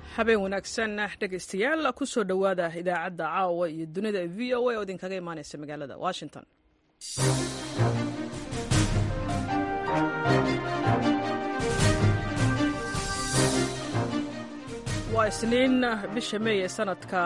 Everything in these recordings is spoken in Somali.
habeen wanaagsan dhegaystayaal kusoo dhowaada idaacadda caawa iyo dunida v o a oo idinkaga imaaneysa magaalada washington waa isniin bisha meey ee sanadka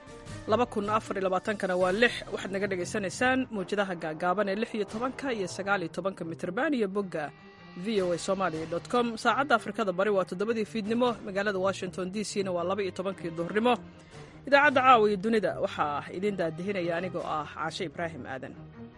kana waa lix waxaad naga dhagaysanaysaan mawjadaha gaagaaban ee lix iyo tobanka iyo sagaal iyo tobanka mitrban iyo bogga v o a somalia com saacadda afrikada bari waa toddobadii fiidnimo magaalada washington d c na waa laba iyo tobankii duhurnimo idaacadda caawa iyo dunida waxaa idiin daadihinaya anigoo ah caashe ibraahim aadan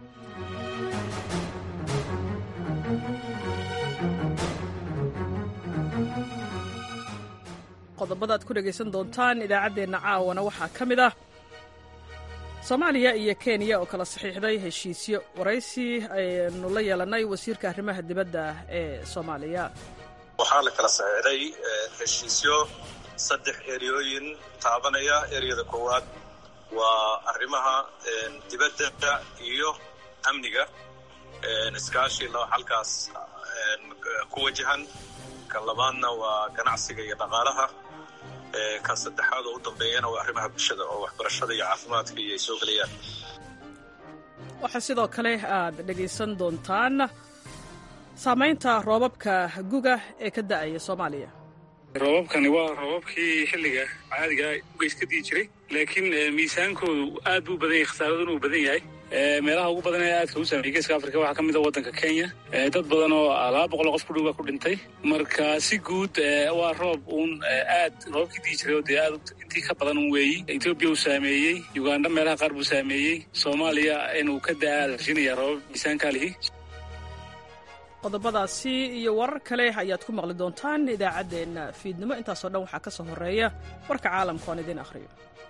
qodobada ad ku dhegaysan doontaan idaacaddeenna caawana waxaa ka mid ah soomaaliya iyo kenya oo kala saxiixday heshiisyo waraysi aynu la yeelannay wasiirka arrimaha dibadda ee soomaaliya waxaa la kala saxiixday heshiisyo saddex eriyooyin taabanaya ereyada koowaad waa arrimaha dibadda iyo amniga iskaashi halkaas ku wajahan kan labaadna waa ganacsiga iyo dhaqaalaha kan saddexaad oo u dambeeyana waa arrimaha bulshada oo waxbarashada iyo caafimaadka iyo ay soo gelayaan waxaa sidoo kale aad dhegaysan doontaan saamaynta roobabka guga ee ka da'aya soomaaliya roobabkani waa roobabkii xilliga caadiga ugeys ka dii jiray laakiin miisaankoodu aad buu badan yahay khasaaraduna uu badan yahay meelaha ugu badan ee aadka u saameeyey geeska afrika waxaa ka mid a waddanka kenya dad badan oo laba boqol oo qof ku dhow baa ku dhintay marka si guud waa roob uun aad roobabkii dii jiray oo dee aad intii ka badan un weeyi etoobiya uu saameeyey uganda meelaha qaar buu saameeyey soomaaliya inuu ka daa rashinaya roobab miisaankaa lihi qodobadaasi iyo warar kale ayaad ku maqli doontaan idaacaddeenna fiidnimo intaasoo dhan waxaa ka soo horreeya warka caalamka oon idiin akhriyo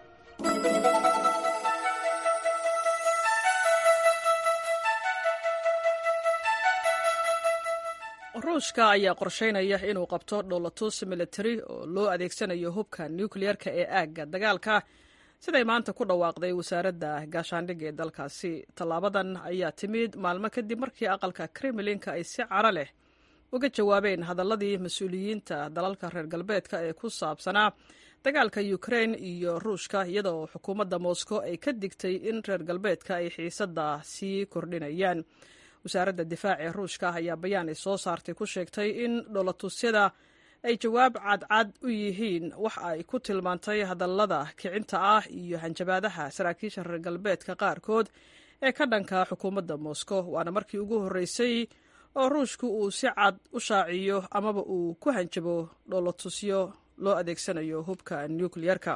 ruushka ayaa qorshaynaya inuu qabto dhowlatus militari oo loo adeegsanayo hubka nukliyeerka ee aagga dagaalka siday maanta ku dhawaaqday wasaaradda gaashaandhigga ee dalkaasi tallaabadan ayaa timid maalmo kadib markii aqalka kremlinka ay si caro leh uga jawaabeen hadalladii mas-uuliyiinta dalalka reer galbeedka ee ku saabsanaa dagaalka ukrain iyo ruushka iyadoo xukuumadda moscow ay ka digtay in reer galbeedka ay xiisadda sii kordhinayaan wasaaradda difaac ee ruushka ayaa bayaan ay soo saartay ku sheegtay in dhoolatusyada ay jawaab cadcad u yihiin wax ay ku tilmaantay hadallada kicinta ah iyo hanjabaadaha saraakiisha reer galbeedka qaarkood ee ka dhanka xukuumadda moscow waana markii ugu horreysay oo ruushku uu si cad u shaaciyo amaba uu ku hanjabo dhoolatusyo loo adeegsanayo hubka nukliyeerka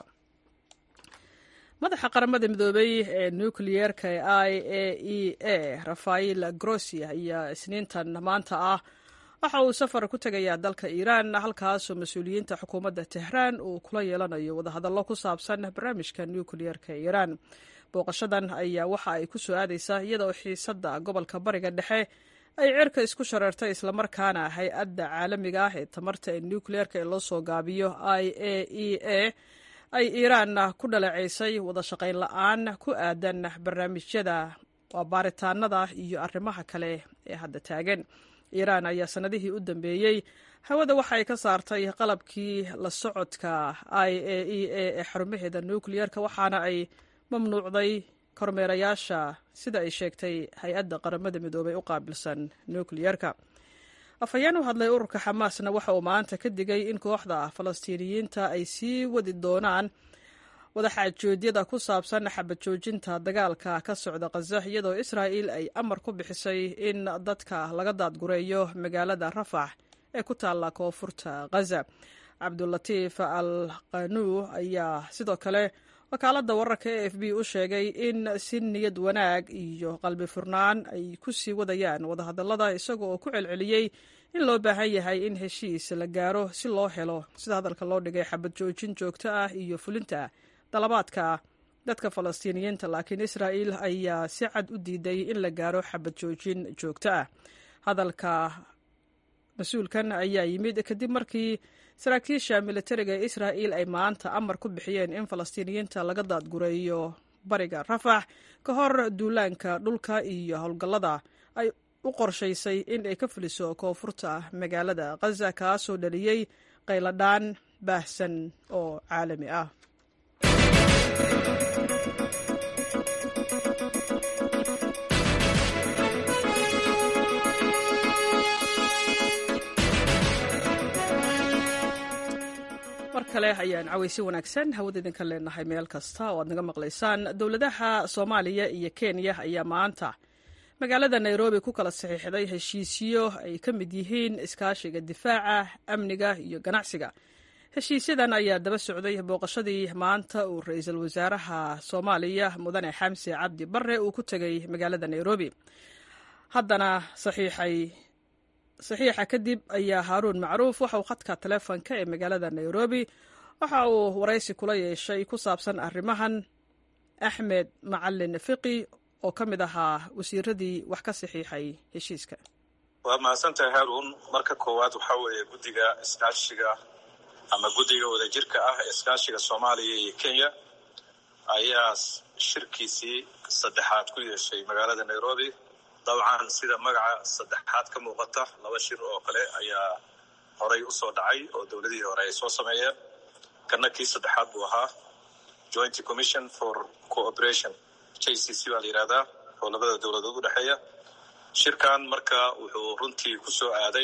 madaxa qaramada midoobey ee nukliyeerka ee i a e a rafael grossi ayaa isniintan maanta ah waxa uu safar ku tegayaa dalka iiraan halkaasoo mas-uuliyiinta xukuumadda tehraan uu kula yeelanayo wadahadallo ku saabsan barnaamijka nukliyeerka ee iiraan booqashadan ayaa waxa ay ku soo aadaysaa iyadaoo xiisadda gobolka bariga dhexe ay cirka isku shareertay islamarkaana hay-adda caalamiga ah ee tamarta ee nukliyeerka ee loo soo gaabiyo i a e a ay iiraan ku dhaleecaysay wada shaqayn la-aan ku aadan barnaamijyada waa baaritaanada iyo arrimaha kale ee hadda taagan iiraan ayaa sannadihii u dambeeyey hawada waxa ay ka saartay qalabkii la socodka i a e a ee xarumaheeda nukliyeerka waxaana ay mamnuucday kormeerayaasha sida ay sheegtay hay-adda qaramada midoobay u qaabilsan nukliyeerka afhayeen u hadlay ururka xamaasna waxa uu maanta ka digay in kooxda falastiiniyiinta ay sii wadi doonaan wadaxaajoodyada ku saabsan xabad joojinta dagaalka ka socda khaza iyadoo israa'il ay amar ku bixisay in dadka laga daadgureeyo magaalada rafax ee ku taalla koonfurta khaza cabdulatiif al qanuu ayaa sidoo kale wakaaladda wararka e f b u sheegay in si niyad wanaag iyo qalbi furnaan ay ku sii wadayaan wadahadallada isaga oo ku celceliyey in loo baahan yahay in heshiis la gaaro si loo helo sida hadalka loo dhigay xabad joojin joogto ah iyo fulinta dalabaadka dadka falastiiniyiinta laakiin israa'il ayaa si cad u diiday in la gaaro xabad joojin joogto ah hadalka mas-uulkan ayaa yimid kadib markii saraakiisha militariga ee israa'il ay maanta amar ku bixiyeen in falastiiniyiinta laga daadgureeyo bariga rafax ka hor duulaanka dhulka iyo howlgallada ay u qorshaysay in ay ka fuliso koonfurta magaalada khaza kaasoo dhaliyey qayladhaan baahsan oo caalami ah mar kale ayaan cawaysi wanaagsan hawada idinka leenahay meel kasta oo aad naga maqlaysaan dowladaha soomaaliya iyo kenya ayaa maanta magaalada nairobi ku kala saxiixday heshiisyo ay ka mid yihiin iskaashiga difaaca amniga iyo ganacsiga heshiisyadan ayaa daba socday booqashadii maanta uu ra-iisul wasaaraha soomaaliya mudane xamse cabdi bare uu ku tegay magaalada nairobi haddana saxiixay saxiixa kadib ayaa haaruun macruuf waxa uu khadka taleefonka ee magaalada nairobi waxa uu waraysi kula yeeshay ku saabsan arrimahan axmed macalin fiqi oo ka mid ahaa wasiiradii wax ka saxiixay heshiiska waa mahadsantahay haaruun marka koowaad waxaa weeye guddiga iskaashiga ama guddiga wadajirka ah ee iskaashiga soomaaliya iyo kenya ayaa shirkiisii saddexaad ku yeeshay magaalada nairobi dabcan sida magaca saddexaad ka muuqata laba shir oo kale ayaa horay u soo dhacay oo dowladihii hore ay soo sameeyeen kana kii saddexaad buu ahaa joint commission for cooperation j c c baa la yidhahdaa oo labada dowladood u dhexeeya shirkan marka wuxuu runtii ku soo aaday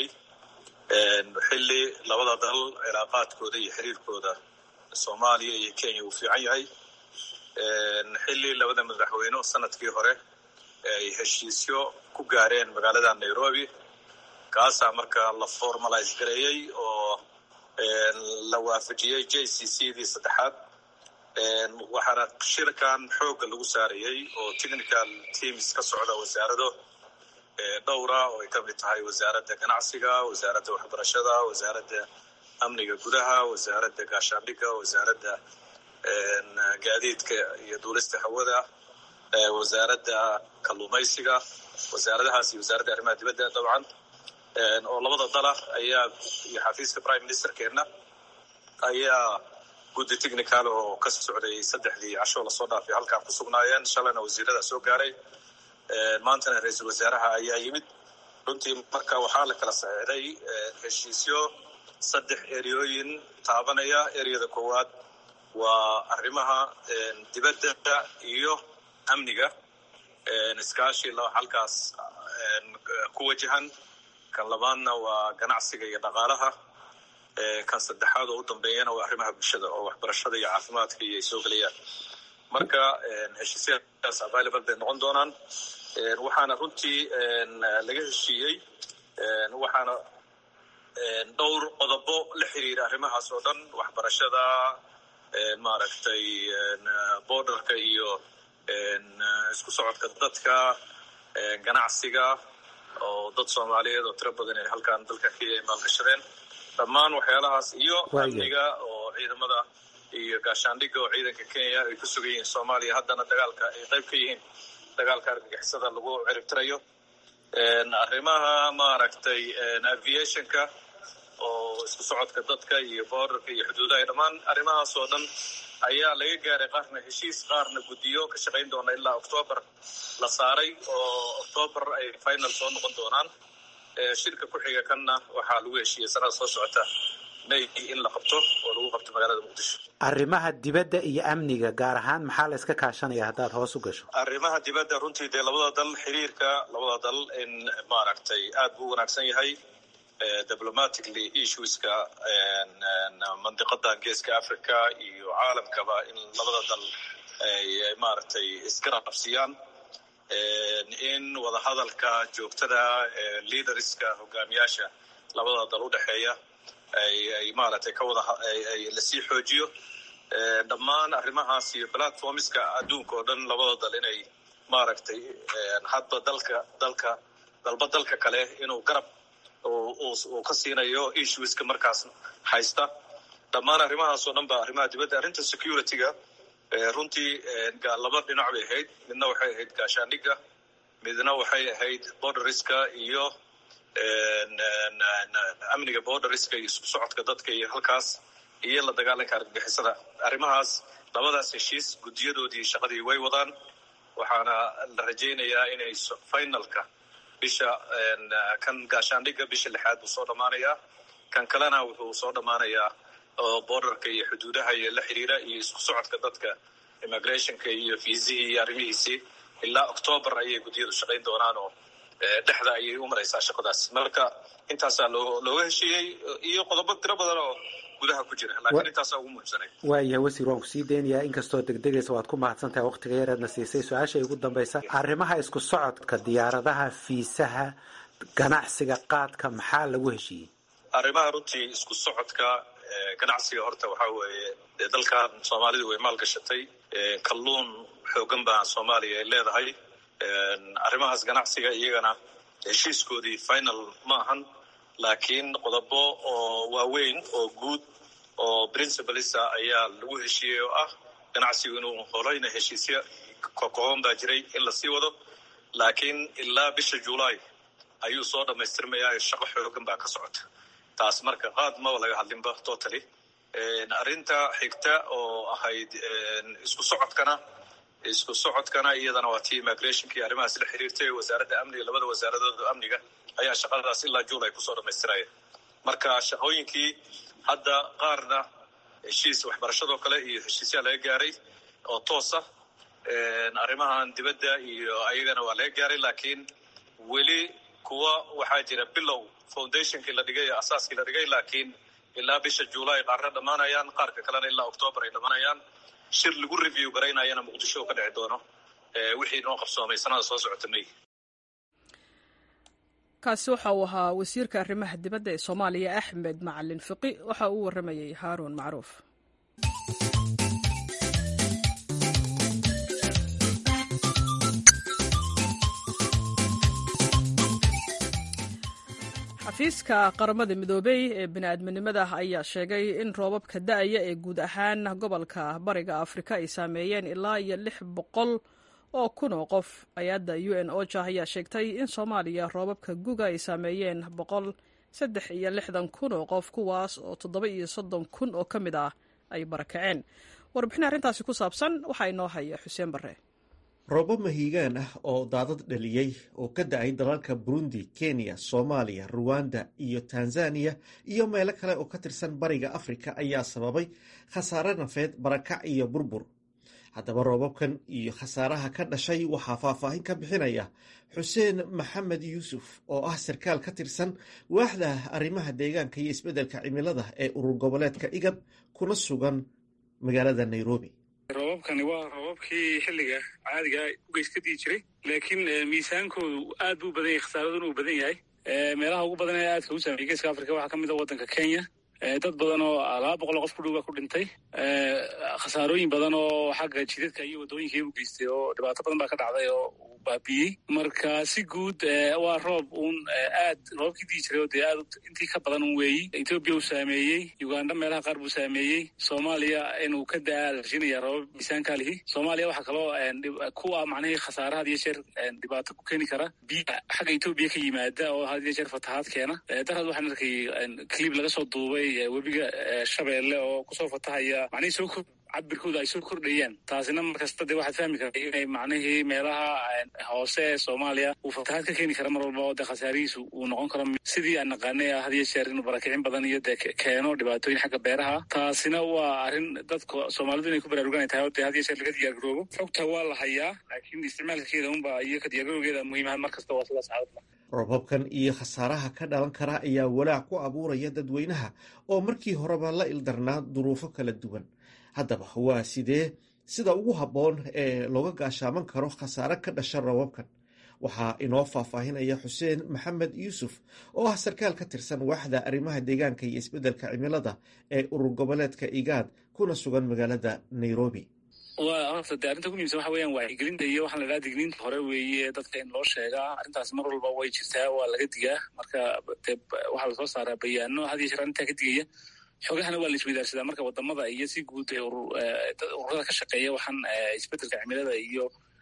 xilli labada dal cilaaqaadkooda iyo xiriirkooda soomaaliya iyo kenya uu fiican yahay xilli labada madaxweyne sanadkii hore ay heshiisyo ku gaareen magaalada nairobi kaasaa marka la formalize gareeyey oo la waafajiyey j c c dii saddexaad waxaana shirkan xoogga lagu saarayey oo technical teams ka socda wasaarado dhowra oo ay ka mid tahay wasaaradda ganacsiga wasaaradda waxbarashada wasaaradda amniga gudaha wasaaradda gaashaandhigga wasaaradda gaadiidka iyo duulista hawada wasaaradda kalluumaysiga wasaaradahaas iyo wasaaradda arrimaha dibadda dabcan oo labada dala ayaa iyo xafiiska prime ministerkeenna ayaa guddi technical oo ka socday saddexdii casho lasoo dhaafay halkaa ku sugnaayeen shalayna wasiirada soo gaaray maantana ra-iisul wasaaraha ayaa yimid runtii marka waxaa la kala saxiixday heshiisyo saddex eriyooyin taabanaya ereyada koowaad waa arrimaha dibadda iyo amniga iskaashi halkaas ku wajahan kan labaadna waa ganacsiga iyo dhaqaalaha kan saddexaad oo u dambeeyana waa arrimaha bulshada oo waxbarashada iyo caafimaadka iyo ay soo gelayaan marka heshiisyadaas available bay noqon doonaan waxaana runtii laga heshiiyey waxaana dhowr qodobo la xiriira arrimahaas oo dhan waxbarashada maaragtay borderka iyo isku socodka dadka ganacsiga oo dad soomaaliyeed oo tiro badan ay halkaan dalka kenya ay maalgashadeen dhammaan waxyaalahaas iyo amniga oo ciidamada iyo gaashaandhigga oo ciidanka kenya ay ku sugan yihiin soomaaliya haddana dagaalka ay qayb ka yihiin dagaalka argagixisada lagu ciribtirayo arrimaha maaragtay aviationka oo isku socodka dadka iyo borderka iyo xuduudaha dhammaan arrimahaas oo dhan ayaa laga gaaray qaarna heshiis qaarna guddiyo ka shaqayn doona ilaa octoobar la saaray oo octoobar ay final soo noqon doonaan shirka ku xiga kanna waxaa lagu heshiiyey sanada soo socota may in la qabto oo lagu qabto magaalada muqdisho arrimaha dibadda iyo amniga gaar ahaan maxaa la iska kaashanaya haddaad hoos u gasho arrimaha dibadda runtii dee labada dal xiriirka labada dal in maaragtay aad buu u wanaagsan yahay diplomatically issueska mandiqadan geeska africa iyo caalamkaba in labada dal ay maaragtay isgarabsiyaan in wadahadalka joogtada leaderska hogaamiyaasha labada dal u dhexeeya ay maaragtay ka wada lasii xoojiyo dhammaan arrimahaas iyo platformska adduunka oo dhan labada dal inay maaragtay hadba dalka dalka dalba dalka kale inuu garab uu ka siinayo issueska markaas haysta dhammaan arrimahaas oo dhan ba arrimaha dibadda arrinta security-ga runtii laba dhinac bay ahayd midna waxay ahayd gaashaandhigga midna waxay ahayd borderiska iyo amniga borderiska iyo isku socodka dadka iyo halkaas iyo la dagaalanka argagixisada arrimahaas labadaas heshiis guddiyadoodii shaqadii way wadaan waxaana la rajaynayaa inay finalka bisha kan gaashaandhigga bisha lixaad buu soo dhammaanayaa kan kalena wuxuu soo dhammaanayaa oo borderka iyo xuduudaha iyo la xiriira iyo isku socodka dadka immigrationka iyo fiisihii iyo arrimihiisii ilaa octoobar ayay guddiyadu shaqayn doonaan oo dhexda ayay u maraysaa shaqadaas marka intaasaa loo looga heshiiyey iyo qodobo tiro badan oo gudaha ku jira laakiin intaasaa ugu muhiimsanay waayahay wasiir waan kusii daynayaa inkastoo degdegaysa waad ku mahadsan tahay waqtiga yareedna siisay su-aasha ugu dambaysa arrimaha isku socodka diyaaradaha fiisaha ganacsiga qaadka maxaa lagu heshiiyey arrimaha runtii isku socodka ganacsiga horta waxaa weeye dee dalkan soomaalidu way maalgashatay kalluun xoogan baa soomaaliya ay leedahay arrimahaas ganacsiga iyagana heshiiskoodii final ma ahan laakiin qodobo oo waaweyn oo guud oo principalisa ayaa lagu heshiiyey oo ah ganacsigu inuu horeyna heshiisyo kokooban baa jiray in lasii wado laakiin ilaa bisha julaay ayuu soo dhammaystirmayaa shaqo xoogan baa ka socota taas marka qaad maba laga hadlinba totally arrinta xigta oo ahayd isku socodkana isku socodkana iyadana waa tii immigrationka iyo arrimahaas la xiriirtay wasaaradda amniga labada wasaaradood amniga ayaa shaqadaas ilaa juulay kusoo dhammaystiraya marka shaqooyinkii hadda qaarna heshiis waxbarashadoo kale iyo heshiisyaa laga gaaray oo toosa arrimahan dibadda iyo ayagana waa laga gaaray laakiin weli kuwa waxaa jira bilow foundationkii la dhigay asaaskii la dhigay laakiin ilaa bisha juulaay qaarna dhammaanayaan qaarka kalena ilaa octoobar ay dhammaanayaan shir lagu review garaynayana muqdisho ka dhici doono wixii noo qabsoomay sanada soo socota may kaasi waxa uu ahaa wasiirka arrimaha dibadda ee soomaaliya axmed macalin fiqi waxa uu waramayey haaruun macruuf xafiiska qaramada midoobey ee bini'aadminimada ayaa sheegay in roobabka da'aya ee guud ahaan gobolka bariga afrika ay saameeyeen ilaa iyo lix boqol oo kun oo qof hay-adda u n oja ayaa sheegtay in soomaaliya roobabka guga ay saameeyeen boqol saddex iyo lixdan kun oo qof kuwaas oo toddoba iyo soddon kun oo ka mid ah ay barakaceen warbixin arrintaasi ku saabsan waxaa inoo haya xuseen barre roobo mahiigaan ah oo daadad dhaliyey oo ka da-ay dalalka burundi kenya soomaaliya ruwanda iyo tanzaniya iyo meelo kale oo ka tirsan bariga afrika ayaa sababay khasaare nafeed barakac iyo burbur haddaba roobabkan iyo khasaaraha ka dhashay waxaa faahfaahin ka bixinaya xuseen maxamed yuusuf oo ah sarkaal ka tirsan waaxda arrimaha deegaanka iyo isbeddelka cimilada ee urur goboleedka igab kuna sugan magaalada nairobi roobabkani waa roobabkii xilliga caadiga ugeys ka dii jiray laakiin miisaankoodu aad buu badan yahay khasaaraduna uu badan yahay meelaha ugu badan ee aadka u saameeyey geeska afrika waxaa ka mid a waddanka kenya dad badan oo laba boqol oo qof ku dhow baa ku dhintay khasaarooyin badan oo xagga jidadka iyo waddooyinkai u geystay oo dhibaato badan baa ka dhacday oo uu baabiyey marka si guud waa roob uun aad roobabkii dii jiray oo dee aad intii ka badan un weeyi etoobiya uu saameeyey uganda meelaha qaar buu saameeyey soomaaliya inuu ka daa la rajinaya roobab miisaankaa lihi soomaaliya waxaa kaloo kuwa macnihii khasaare had iyo jeer dhibaato ku keeni kara biya xagga etoobiya ka yimaada oo had iyo jeer fatahaad keena darad waxaan arkay clib laga soo duubay webiga shabeelle oo kusoo fatahaya macnihii soo cabirkooda ay soo kordhayaan taasina markasta dee waxaad fahmi karta inay macnihii meelaha hoose ee soomaaliya uu fatahaad ka keeni kara mar walba oo dee khasaarihiisu uu noqon karo sidii aan naqaanay had iyo jeer inuu barakicin badan iyo dee keeno dhibaatooyin xagga beeraha taasina waa arrin dadka soomaalidu inay ku baraaruganay tahay oo dee had iyo jeer laga diyaargaroobo xogta waa la hayaa laakiin isticmaalkeeda unba iyo ka diyaargarowgeeda muhiimaha mar kasta waa sidaas caawadma roobabkan iyo khasaaraha ka dhalan kara ayaa walaac ku abuuraya dadweynaha oo markii horeba la ildarnaa duruufo kala duwan haddaba waa sidee sida ugu habboon ee looga gaashaaman karo khasaare ka dhasha roobabkan waxaa inoo faahfaahinaya xuseen maxamed yuusuf oo ah sarkaal ka tirsan waaxda arrimaha deegaanka iyo isbeddelka cimilada ee urur goboleedka igaad kuna sugan magaalada nairobi waa horta dee arrinta ku muhimsan waxa weeyaan wacyigelinta iyo waxaa la dhaha digniinta hore weeye dadka in loo sheegaa arrintaas mar walba way jirtaa waa laga digaa marka dee waxaa lasoo saaraa bayaano had iyo jeer arrintaa ka digaya xoogahana waa la isweydaarsadaa marka wadamada iyo si guud ee ururada ka shaqeeya waxaan isbeddelka cimilada iyo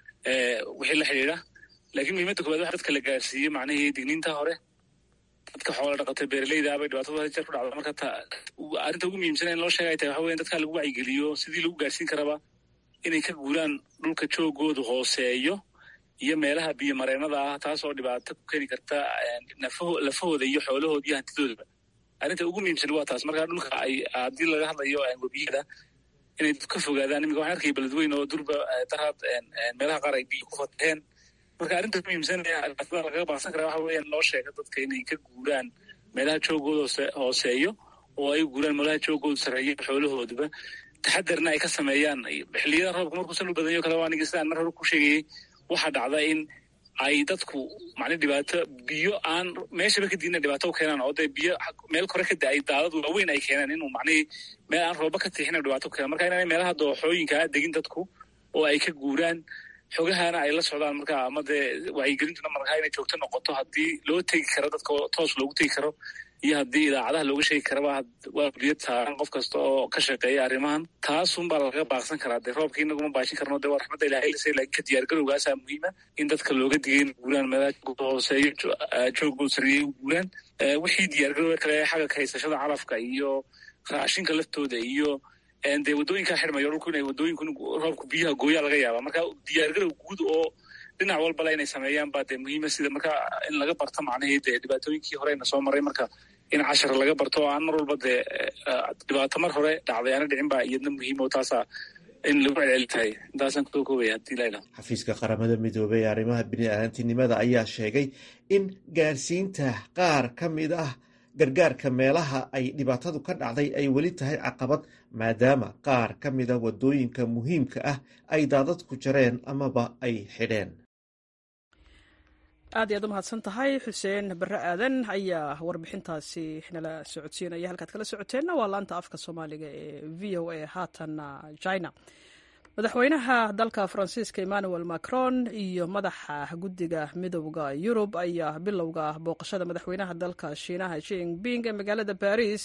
wixii la xidhiidha laakiin muhiimadda koowaad waxa dadka la gaarsiiyo macnihii digniinta hore dadka xoola dhaqata beeraleyda bay dhibaatada had jeer ku dhacda marka arrinta ugu muhiimsan in loo sheega ay tahay waxa weyan dadka lagu wacyigeliyo sidii lagu gaarsiin karaba inay ka guuraan dhulka joogoodu hooseeyo iyo meelaha biyo mareenada ah taasoo dhibaato ku keeni karta lafahooda iyo xoolahooda iyo hantidoodaba arrinta ugu muhiimsan waa taas marka dhulka ay haddii laga hadlayo webiyada inay ka fogaadaan iminka waxaan arkaya beledweyne oo durba daraad meelaha qaar ay biyo ku fataheen marka arrinta muhiimsan ee lagaga baaqsan kara waxa weeyaan loo sheega dadka inay ka guuraan meelaha joogooda hooseeyo oo ay guuraan meelaha joogooda sarreeyo xoolahooduba taxadarna ay ka sameeyaan xilliyada roobka markuusan u badanyo kale aniga sidaan mar hore ku sheegayay waxaa dhacda in ay dadku macna dhibaato biyo aan meeshaba ka diidna dhibaato u keenaan oo dee biyo meel kore ka da-ay daadad waaweyn ay keenaan inuu macnihii meel aan rooba ka tiixina dhibaato ku keenan marka inaanay meelaha dooxooyinkaa degin dadku oo ay ka guuraan xogahana ay la socdaan marka ama dee wacyigelintuna markaa inay joogto noqoto haddii loo tegi karo dadka toos loogu tegi karo iyo haddii idaacadaha looga sheegi karaba waa biyo taaran qof kasta oo ka shaqeeya arrimahan taasunbaa lagaga baaqsan karaa dee roobka inaguma baashin karno dee waa raxmadda ilahay lase laakiin ka diyaargarowgaasaa muhiima in dadka looga digay in guuraan meelaha hooseeyo joogoo sarreeyay u guuraan wixii diyaargarowga kale xagga ka haysashada calafka iyo raashinka laftooda iyo dee waddooyinkaa xidhmayo dhulku inay waddooyinku roobku biyaha gooyaa laga yaaba marka diyaargarow guud oo dhinac walbale inay sameeyaan baa dee muhiima sida marka in laga barto macnihii dee dhibaatooyinkii horeyna soo maray marka in cashar laga barto oo aan mar walba dee dhibaato mar hore dhacday aana dhicin baa iyadna muhiim oo taasaa in lagu celceli tahay intaasaan kusoo koobaya hadii la ilaho xafiiska qaramada midoobey ee arrimaha bini-aadantinimada ayaa sheegay in gaarsiinta qaar ka mid ah gargaarka meelaha ay dhibaatadu ka dhacday ay weli tahay caqabad maadaama qaar ka mida waddooyinka muhiimka ah ay daadadku jareen amaba ay xidheen aad iyaad u mahadsan tahay xuseen barre aadan ayaa warbixintaasi nala socodsiinaya halkaad kala socoteenna waa laanta afka soomaaliga ee v o a haatanna china madaxweynaha dalka faransiiska emmanuel macron iyo madaxa guddiga midooda yurub ayaa bilowga booqashada madaxweynaha dalka shiinaha jinping ee magaalada baris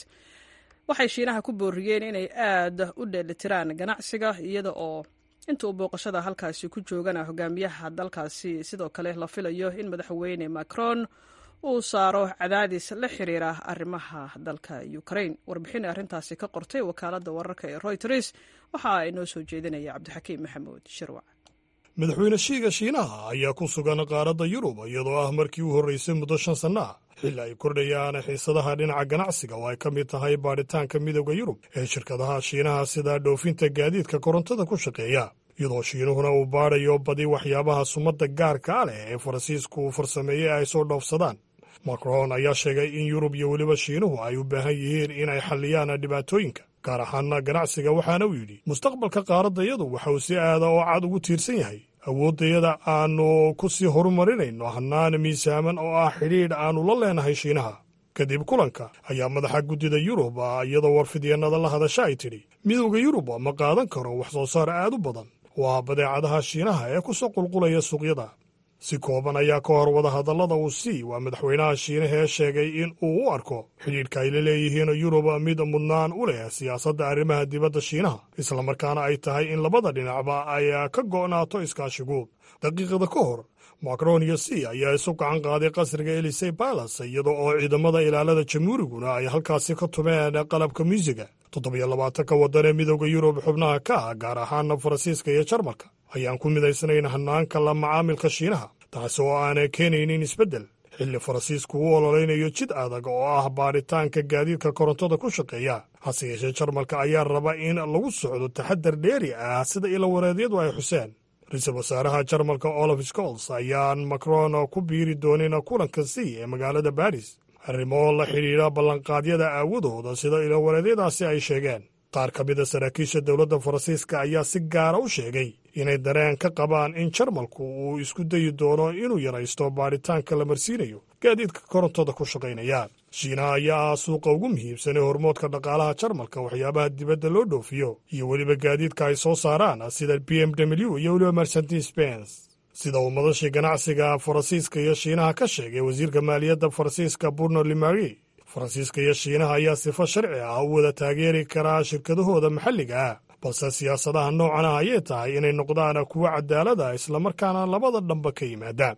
waxay shiinaha ku booriyeen inay aad u dheelitiraan ganacsiga iyada oo inta uu booqashada halkaasi ku joogana hogaamiyaha dalkaasi sidoo kale la filayo in madaxweyne macron uu saaro cadaadis la xiriira arrimaha dalka ukraine warbixin arrintaasi ka qortay wakaaladda wararka ee royters waxaa inoo soo jeedinaya cabdixakiim maxamuud shirwac madaxweyne shiiga shiinaha ayaa ku sugan qaaradda yurub iyadoo ah markii u horraysay muddo shan sanno ah xilli ay kordhayaan xiisadaha dhinaca ganacsiga oo ay ka mid tahay baadhitaanka midooda yurub ee shirkadaha shiinaha sida dhoofinta gaadiidka korontada ku shaqeeya iyadoo shiinuhuna uu baadhayo badi waxyaabaha sumadda gaarkaa leh ee faransiisku uu farsameeyey ay soo dhoofsadaan macron ayaa sheegay in yurub iyo weliba shiinuhu ay u baahan yihiin inay xalliyaan dhibaatooyinka gaar ahaana ganacsiga waxaana uu yidhi mustaqbalka qaaraddayadu waxa uu si aada oo cad ugu tiirsan yahay awooddayada aannu ku sii horumarinayno hannaan miisaaman oo ah xidhiidh aannu la leenahay shiinaha kadib kulanka ayaa madaxa guddida yurub iyadoo warfidyeenada la hadasha ay tidhi midowda yurub ma qaadan karo wax soo saar aad u badan waa badeecadaha shiinaha ee ku soo qulqulaya suuqyada si kooban ayaa ka hor wadahadallada uu sii waa madaxweynaha shiinaha ee sheegay in uu u arko xidhiidhka ay la leeyihiin yurub mid mudnaan u leh siyaasadda arrimaha dibadda shiinaha islamarkaana ay tahay in labada dhinacba ay ka go'naato iskaashiguud daqiiqada ka hor macron iyo c ayaa isu gacan qaaday qasriga elisey balas iyada oo ciidamada ilaalada jamhuuriguna ay halkaasi ka tumeen qalabka muusiga toddobiyo labaatanka waddan ee midowda yurub xubnaha ka ah gaar ahaana faransiiska iyo jarmalka ayaan ku midaysanayn hanaanka la macaamilka shiinaha taasi oo aanay keenaynin isbeddel xilli faransiisku u ololaynayo jid adag oo ah baadhitaanka gaadiidka korontada ku shaqeeya hase yeeshee jarmalka ayaa raba in lagu socdo taxadar dheeri ah sida ilawareedyadu ay xuseen ra-iisul wasaaraha jarmalka olaf scols ayaan macron ku biiri doonin kulanka c ee magaalada baris arrimo la xidhiidha ballanqaadyada aawadooda sida ilawareedyadaasi ay sheegeen qaar ka mida saraakiisha dowladda faransiiska ayaa si gaara u sheegay inay dareen ka qabaan in jarmalku uu isku dayi doono inuu yaraysto baadhitaanka la marsiinayo gaadiidka korontada ku shaqaynaya shiinaha ayaa ah suuqa ugu muhiimsan ee hormoodka dhaqaalaha jarmalka waxyaabaha dibadda loo dhoofiyo iyo weliba gaadiidka ay soo saaraan sida b m w iyo weliba mercedes bens sida uu madashii ganacsiga faransiiska iyo shiinaha ka sheegay wasiirka maaliyadda faransiiska burno limari faransiiska iyo shiinaha ayaa sifo sharci ah u wada taageeri karaa shirkadahooda maxalliga ah balse siyaasadaha noocan ah ayay tahay inay noqdaan kuwo cadaalada islamarkaana labada dhanba ka yimaadaan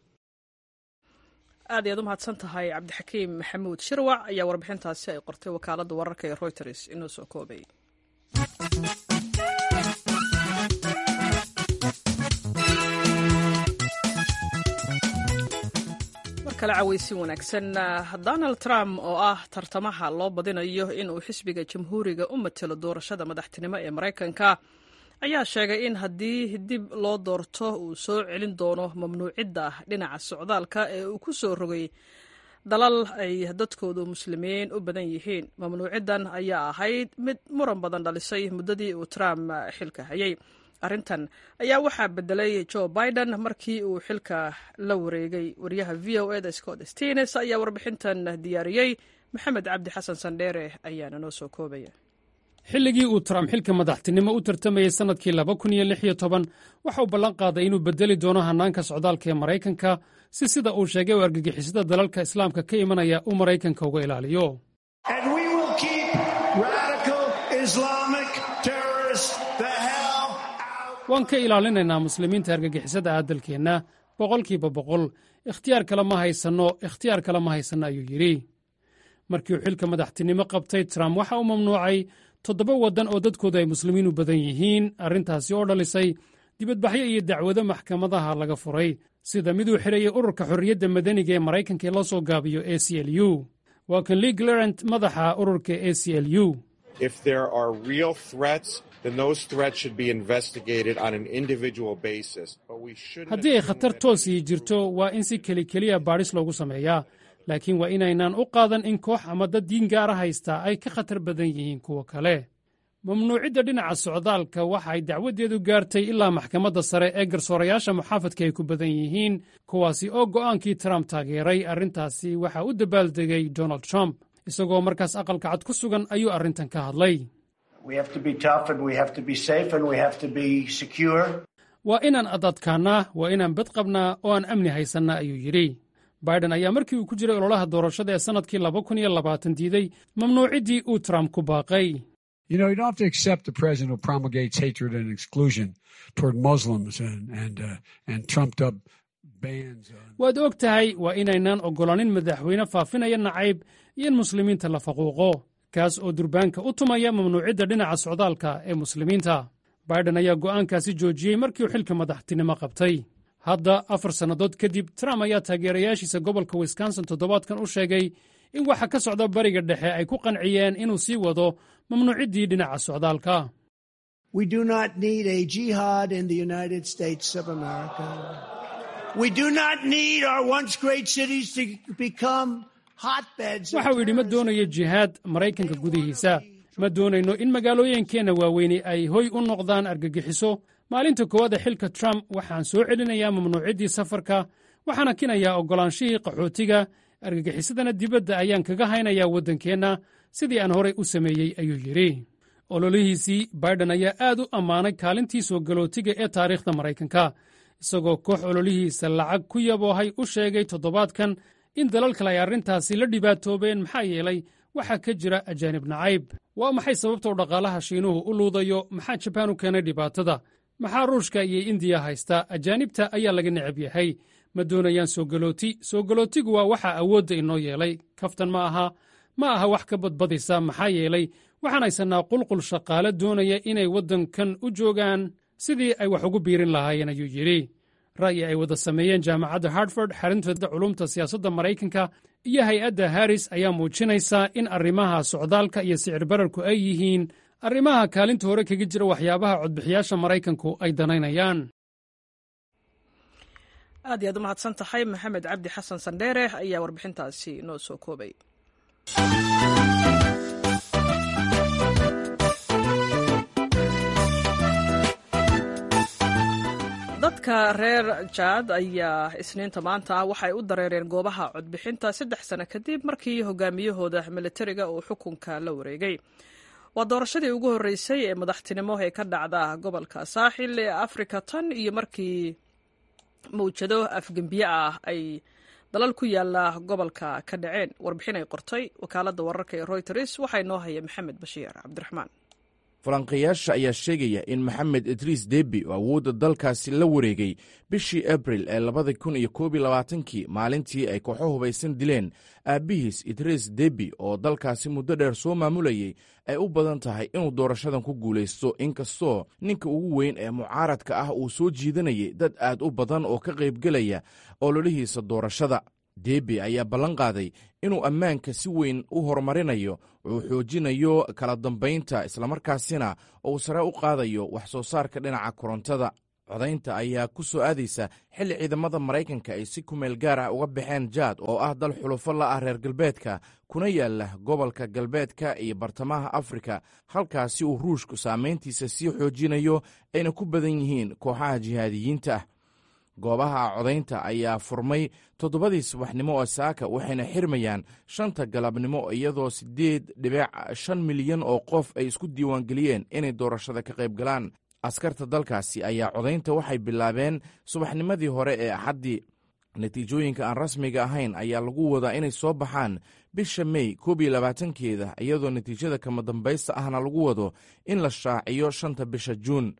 aad ayaad u mahadsan tahay cabdixakiim maxamuud shirwac ayaa warbixintaasi ay qortay wakaaladda wararka ee royters inoo soo koobay kale cawaysin wanaagsan donald trump oo ah tartamaha loo badinayo inuu xisbiga jamhuuriga u matelo doorashada madaxtinimo ee maraykanka ayaa sheegay in haddii dib loo doorto uu soo celin doono mamnuucidda dhinaca socdaalka ee uu ku soo rogay dalal ay dadkoodu muslimiin u badan yihiin mamnuuciddan ayaa ahayd mid muran badan dhalisay muddadii uu trump xilka hayay arrintan ayaa waxaa bedelay joe biden markii uu xilka la wareegay wariyaha v o eda scott stines ayaa warbixintan diyaariyey maxamed cabdi xasan sandheere ayaana noo soo koobaya xilligii uu trump xilka madaxtinimo u tartamayey sannadkii laba kun iyo lix iyo toban waxa uu ballan qaaday inuu bedeli doono hannaanka socdaalka ee maraykanka si sida uu sheegay u argagixisada dalalka islaamka ka imanaya uu maraykanka uga ilaaliyo waan ka ilaalinaynaa muslimiinta argagixisada ah dalkeenna boqolkiiba boqol ikhtiyaar kale ma haysanno ikhtiyaar kale ma haysanno ayuu yidhi markii uu xilka madaxtinimo qabtay trump waxa uu mamnuucay toddoba waddan oo dadkoodu ay muslimiin u badan yihiin arrintaasi oo dhalisay dibadbaxyo iyo dacwado maxkamadaha laga furay sida miduu xidhayay ururka xorriyadda madaniga ee maraykanka ee la soo gaabiyo a c l u waa kan lee glarant madaxa ururka a c l u haddii ay khatar toosii jirto waa in si keli keliya baadhis loogu sameeyaa laakiin waa inaynaan u qaadan in koox ama dad diin gaara haystaa ay ka khatar badan yihiin kuwa kale mamnuucidda dhinaca socdaalka waxa ay dacwaddeedu gaartay ilaa maxkamadda sare ee garsoorayaasha muxaafadka ay ku badan yihiin kuwaasi oo go'aankii trump taageeray arrintaasi waxaa u dabaaldegay donald trump isagoo markaas aqalka cad ku sugan ayuu arrintan ka hadlay waa inaan adadkaannaa waa inaan bad qabnaa oo aan amni haysannaa ayuu yidhi biden ayaa markii uu ku jiray ololaha doorashada ee sannadkii laba kun iyo labaatan diiday mamnuuciddii uu trump ku baaqay waad og tahay waa inaynaan oggolaanin madaxweyne faafinaya nacayb iyo in muslimiinta la faquuqo kaas oo durbaanka u tumaya mamnuucidda dhinaca socdaalka ee muslimiinta biden ayaa go'aankaasi joojiyey markii uu xilka madaxtinimo qabtay hadda afar sannadood kadib trump ayaa taageerayaashiisa gobolka wisconsin toddobaadkan u sheegay in waxa ka socda bariga dhexe ay ku qanciyeen inuu sii wado mamnuuciddii dhinaca socdaalka waxa uu yidhi ma doonayo jihaad maraykanka gudihiisa ma doonayno in magaalooyinkeenna waaweyni ay hoy u noqdaan argagixiso maalinta koowaad ee xilka trump waxaan soo celinayaa mamnuuciddii safarka waxaana kinayaa oggolaanshihii qaxootiga argagixisadana dibadda ayaan kaga haynayaa waddankeenna sidii aan horay u sameeyey ayuu yidhi ololihiisii baiden ayaa aad u ammaanay kaalintii soo galootiga ee taariikhda maraykanka isagoo koox ololihiisa lacag ku yaboohay u sheegay toddobaadkan in dalal kale ay arrintaasi la dhibaatoobeen maxaa yeelay waxaa ka jira ajaanib nacayb waa maxay sababta u dhaqaalaha shiinuhu u luudayo maxaa jabaan u keenay dhibaatada maxaa ruushka iyo indiya haysta ajaanibta ayaa laga necab yahay ma doonayaan soo galooti soo galootigu waa waxaa awoodda inoo yeelay kaftan ma aha ma aha wax ka badbadisa maxaa yeelay waxaan haysannaa qulqul shaqaale doonaya inay waddankan u joogaan sidii ay wax ugu biirin lahaayeen ayuu yidhi ra'yi ay wada sameeyeen jaamacadda hartford xarintooda culumta siyaasadda maraykanka iyo hay-adda haris ayaa muujinaysa in arrimaha socdaalka iyo sicir bararku ay yihiin arrimaha kaalinta hore kaga jira waxyaabaha codbixiyaasha maraykanku ay danaynayaan aad iyaad u mahadsan tahay maxamed cabdi xasan sandheere ayaa warbixintaasi noo soo koobay dadka reer jaad ayaa isniinta maanta ah waxay u dareereen goobaha codbixinta saddex sano kadib markii hogaamiyahooda militariga uu xukunka la wareegay waa doorashadii ugu horreysay ee madaxtinimo ee ka dhacda gobolka saaxil ee afrika tan iyo markii mawjado afgembiye ah ay dalal ku yaala gobolka ka dhaceen warbixin ay qortay wakaaladda wararka ee royters waxaa inoo haya maxamed bashiir cabdiraxmaan falanqayaasha ayaa sheegaya in maxamed idriis debi oo awoodda dalkaasi la wareegay bishii abril ee labada kun iyo koob iyo labaatankii maalintii ay kooxo hubaysan dileen aabbihiis idriis debi oo dalkaasi muddo dheer soo maamulayay ay u badan tahay inuu doorashadan ku guulaysto inkastoo ninka ugu weyn ee mucaaradka ah uu soo jiidanayay dad aad u badan oo ka qaybgelaya ololihiisa doorashada debi ayaa ballan qaaday inuu ammaanka si weyn u horumarinayo uu xoojinayo kala dambaynta islamarkaasina uu sare u qaadayo wax soo saarka dhinaca korontada codaynta ayaa ku soo aadaysa xilli ciidamada maraykanka ay si kumeel gaar ah uga baxeen jaad oo ah dal xulufo la ah reer galbeedka kuna yaala gobolka galbeedka iyo bartamaha afrika halkaasi uu ruushku saamayntiisa sii xoojinayo ayna ku badan yihiin kooxaha jihaadiyiinta ah goobaha codaynta ayaa furmay toddobadii subaxnimo oo saaka waxayna xirmayaan shanta galabnimo iyadoo siddeed dhibic shan milyan oo qof ay isku diiwaangeliyeen inay doorashada ka qayb galaan askarta dalkaasi ayaa codaynta waxay bilaabeen subaxnimadii hore ee axaddii natiijooyinka aan rasmiga ahayn ayaa lagu wadaa inay soo baxaan bisha mey koob iyo labaatankeeda iyadoo natiijada kama dambaysta ahna lagu wado in la shaaciyo shanta bisha juun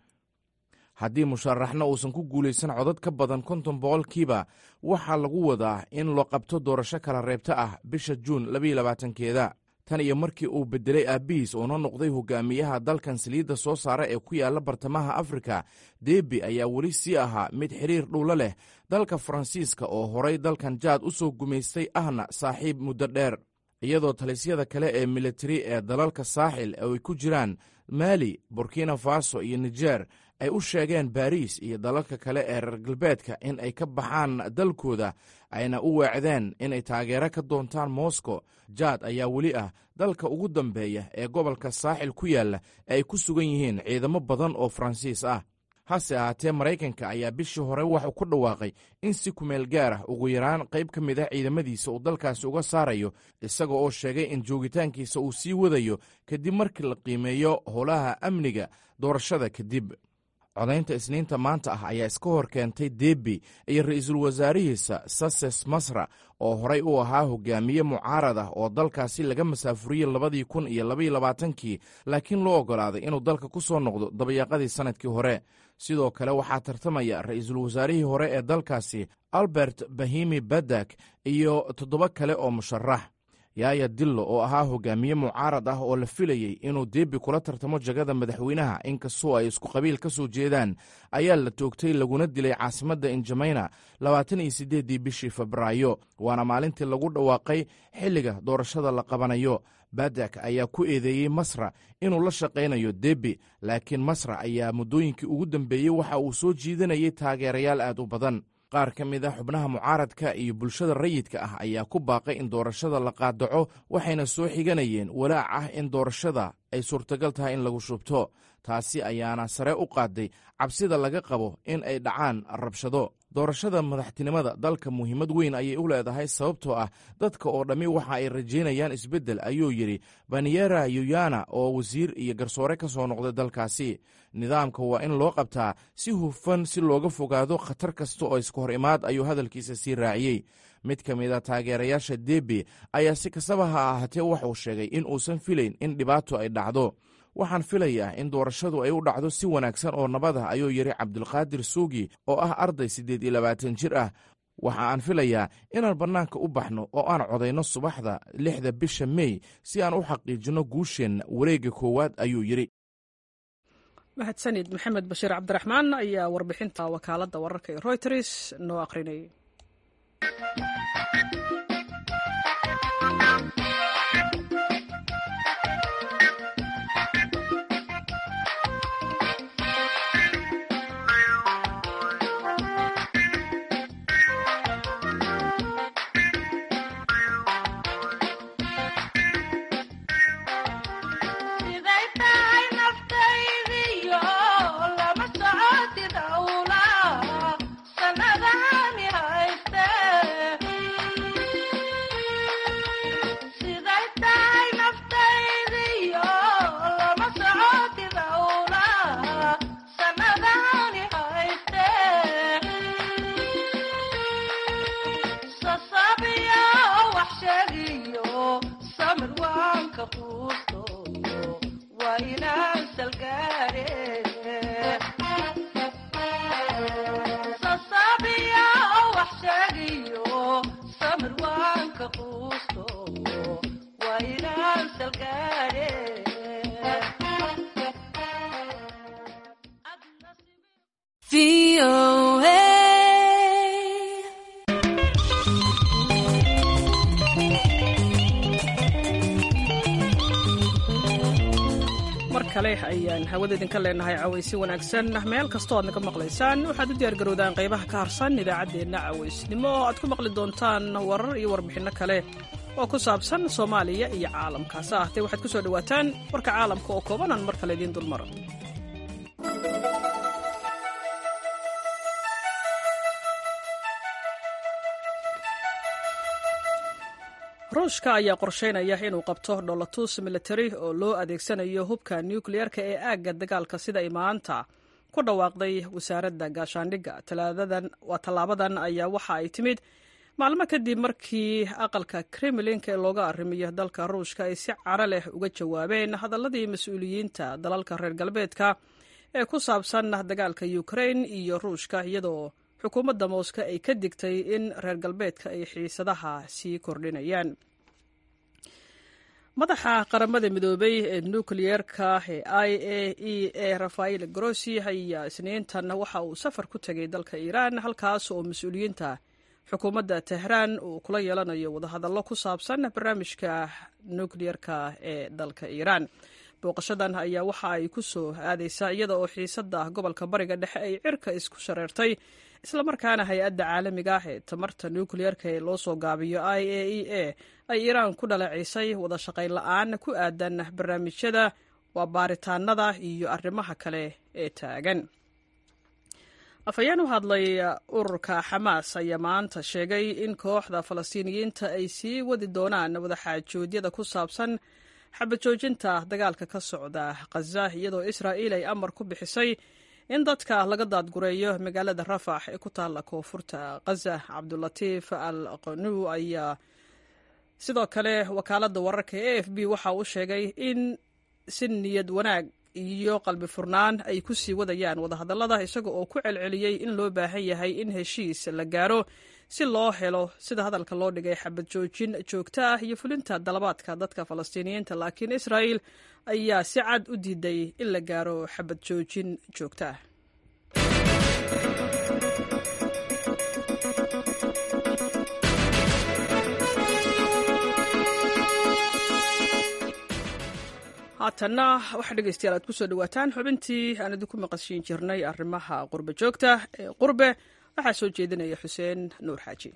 haddii musharaxna uusan ku guulaysan codad ka badan konton boqolkiiba waxaa lagu wadaa in loo qabto doorasho kala reebta ah bisha juun labaiyo labaatankeeda tan iyo markii uu beddelay aabbihiis uuna noqday hogaamiyaha dalkan saliidda soo saara ee ku yaalla bartamaha afrika debi ayaa weli sii ahaa mid xiriir dhowlo leh dalka faransiiska oo horay dalkan jaad u soo gumaystay ahna saaxiib muddo dheer iyadoo talisyada kale ee militari ee dalalka saaxil ay ku jiraan maali burkina faso iyo nijer ay u sheegeen baariis iyo dalalka kale ee reer galbeedka in ay ka baxaan dalkooda ayna u weecdeen inay taageero ka doontaan moscow jaad ayaa weli ah dalka ugu dambeeya ee gobolka saaxil ku yaalla ee ay ku sugan yihiin ciidamo badan oo faransiis ah hase ahaatee maraykanka ayaa bishii hore waxuu ku dhawaaqay in si kumeel gaar ah ugu yaraan qayb ka mid ah ciidamadiisa uu dalkaasi uga saarayo isaga oo sheegay in joogitaankiisa uu sii wadayo kadib markii la qiimeeyo howlaha amniga doorashada kadib codaynta isniinta maanta ah ayaa iska hor keentay debi iyo ra'iisul wasaarihiisa sases masra oo horay u ahaa hogaamiye mucaarad ah oo dalkaasi laga masaafuriyey labadii kun iyo labaiyo labaatankii laakiin loo oggolaaday inuu dalka ku soo noqdo dabayaaqadii sannadkii hore sidoo kale waxaa tartamaya ra'iisul wasaarihii hore ee dalkaasi albert bahimi badak iyo toddoba kale oo musharax yaaya dillo oo ahaa hogaamiye mucaarad ah oo la filayey inuu debi kula tartamo jagada madaxweynaha inkastoo ay isku qabiil ka soo jeedaan ayaa la toogtay laguna dilay caasimadda injameyna labaatan iyo siddeeddii bishii febraayo waana maalintii lagu dhawaaqay xilliga doorashada la qabanayo badak ayaa ku eedeeyey masra inuu la shaqaynayo debi laakiin masra ayaa muddooyinkii ugu dambeeyey waxa uu soo jiidanayay taageerayaal aad u badan qaar ka mid a xubnaha mucaaradka iyo bulshada rayidka ah ayaa ku baaqay in doorashada la qaadaco waxayna soo xiganayeen walaac ah in doorashada ay suurtagal tahay in lagu shubto taasi ayaana sare u qaaday cabsida laga qabo in ay dhacaan rabshado doorashada madaxtinimada dalka muhiimad weyn ayay u leedahay sababtoo ah dadka oo dhammi waxa ay rajaynayaan isbeddel ayuu yidhi baniyera yuyana oo wasiir iyo garsoore ka soo noqday dalkaasi nidaamka waa in loo qabtaa si hufan si looga fogaado khatar kasta oo iska hor imaad ayuu hadalkiisa sii raaciyey mid ka mid a taageerayaasha debi ayaa si kastaba ha ahaatee waxuu sheegay in uusan filayn in dhibaato ay dhacdo waxaan filayaa in doorashadu ay u dhacdo si wanaagsan oo nabad ah ayuu yidhi cabdulqaadir suugi oo ah arday siddeed iyo labaatan jir ah waxa aan filayaa inaan bannaanka u baxno oo aan codayno subaxda lixda bisha mey si aan u xaqiijinno guusheenna wareegga koowaad ayuu yidhi mahadsanid maxamed bashiir cabdiraxmaan ayaa warbixinta wakaaladda wararka ee royters noo aqrinayay mar kale ayaan hawada idinka leenahay cawaysi wanaagsan meel kastoo aad naga maqlaysaan waxaad u diyaargarowdaan qaybaha ka harsan idaacaddeenna cawaysnimo oo aad ku maqli doontaan warar iyo warbixinno kale oo ku saabsan soomaaliya iyo caalamka hase ahtee waxaad ku soo dhowaataan warka caalamka oo koobanaan mar kale idiin dulmaro ruushka ayaa qorsheynaya inuu qabto dholotus militari oo loo adeegsanayo hubka nukliyeerka ee aagga dagaalka sida ay maanta ku dhawaaqday wasaaradda gaashaandhigga waa tallaabadan ayaa waxa ay timid maalmo kadib markii aqalka kremlinka ee looga arrimiyo dalka ruushka ay si caro leh uga jawaabeen hadalladii mas-uuliyiinta dalalka reer galbeedka ee ku saabsan dagaalka ukrain iyo ruushka iyadoo xukuumadda mooska ay ka digtay in reer galbeedka ay xiisadaha sii kordhinayaan madaxa qaramada midoobay ee nukliyeerka ee i a e e rafael grossi ayaa isniintan waxa uu safar ku tegay dalka iiraan halkaas oo mas-uuliyiinta xukuumadda tehraan uu kula yeelanayo wadahadallo ku saabsan barnaamijka nukliyeerka ee dalka iiraan booqashadan ayaa waxa ay ku soo aadaysaa iyada oo xiisadda gobolka bariga dhexe ay cirka isku shareertay islamarkaana hay-adda caalamiga ah ee tamarta nukliyeerka ee loo soo gaabiyo i a e a ay iiraan ku dhaleecisay wada shaqayn la-aan ku aadan barnaamijyada waa baaritaanada iyo arrimaha kale ee taagan afhayeen u hadlay ururka xamaas ayaa maanta sheegay in kooxda falastiiniyiinta ay sii wadi doonaan wadaxaajoodyada ku saabsan xabajoojinta dagaalka ka socda khaza iyadoo israa'iil ay amar ku bixisay in dadka laga daadgureeyo magaalada rafax ee ku taalla koonfurta khaza cabdulatiif al qanu ayaa sidoo kale wakaaladda wararka e f b waxa uu sheegay in si niyad wanaag iyo qalbi furnaan ay ku sii wadayaan wadahadallada isaga oo ku celceliyey in loo baahan yahay in heshiis la gaaro si loo helo sida hadalka loo dhigay xabad joojin joogto ah iyo fulinta dalabaadka dadka falastiiniyiinta laakiin israa'il ayaa si cad u diiday in la gaaro xabad joojin joogto ah haatanna waxaa dhegeystayaal aad ku soo dhawaataan xubintii aan idinku maqashiin jirnay arrimaha qurbe joogta ee qurbe waxaa soo jeedinaya xuseen nuur xaaji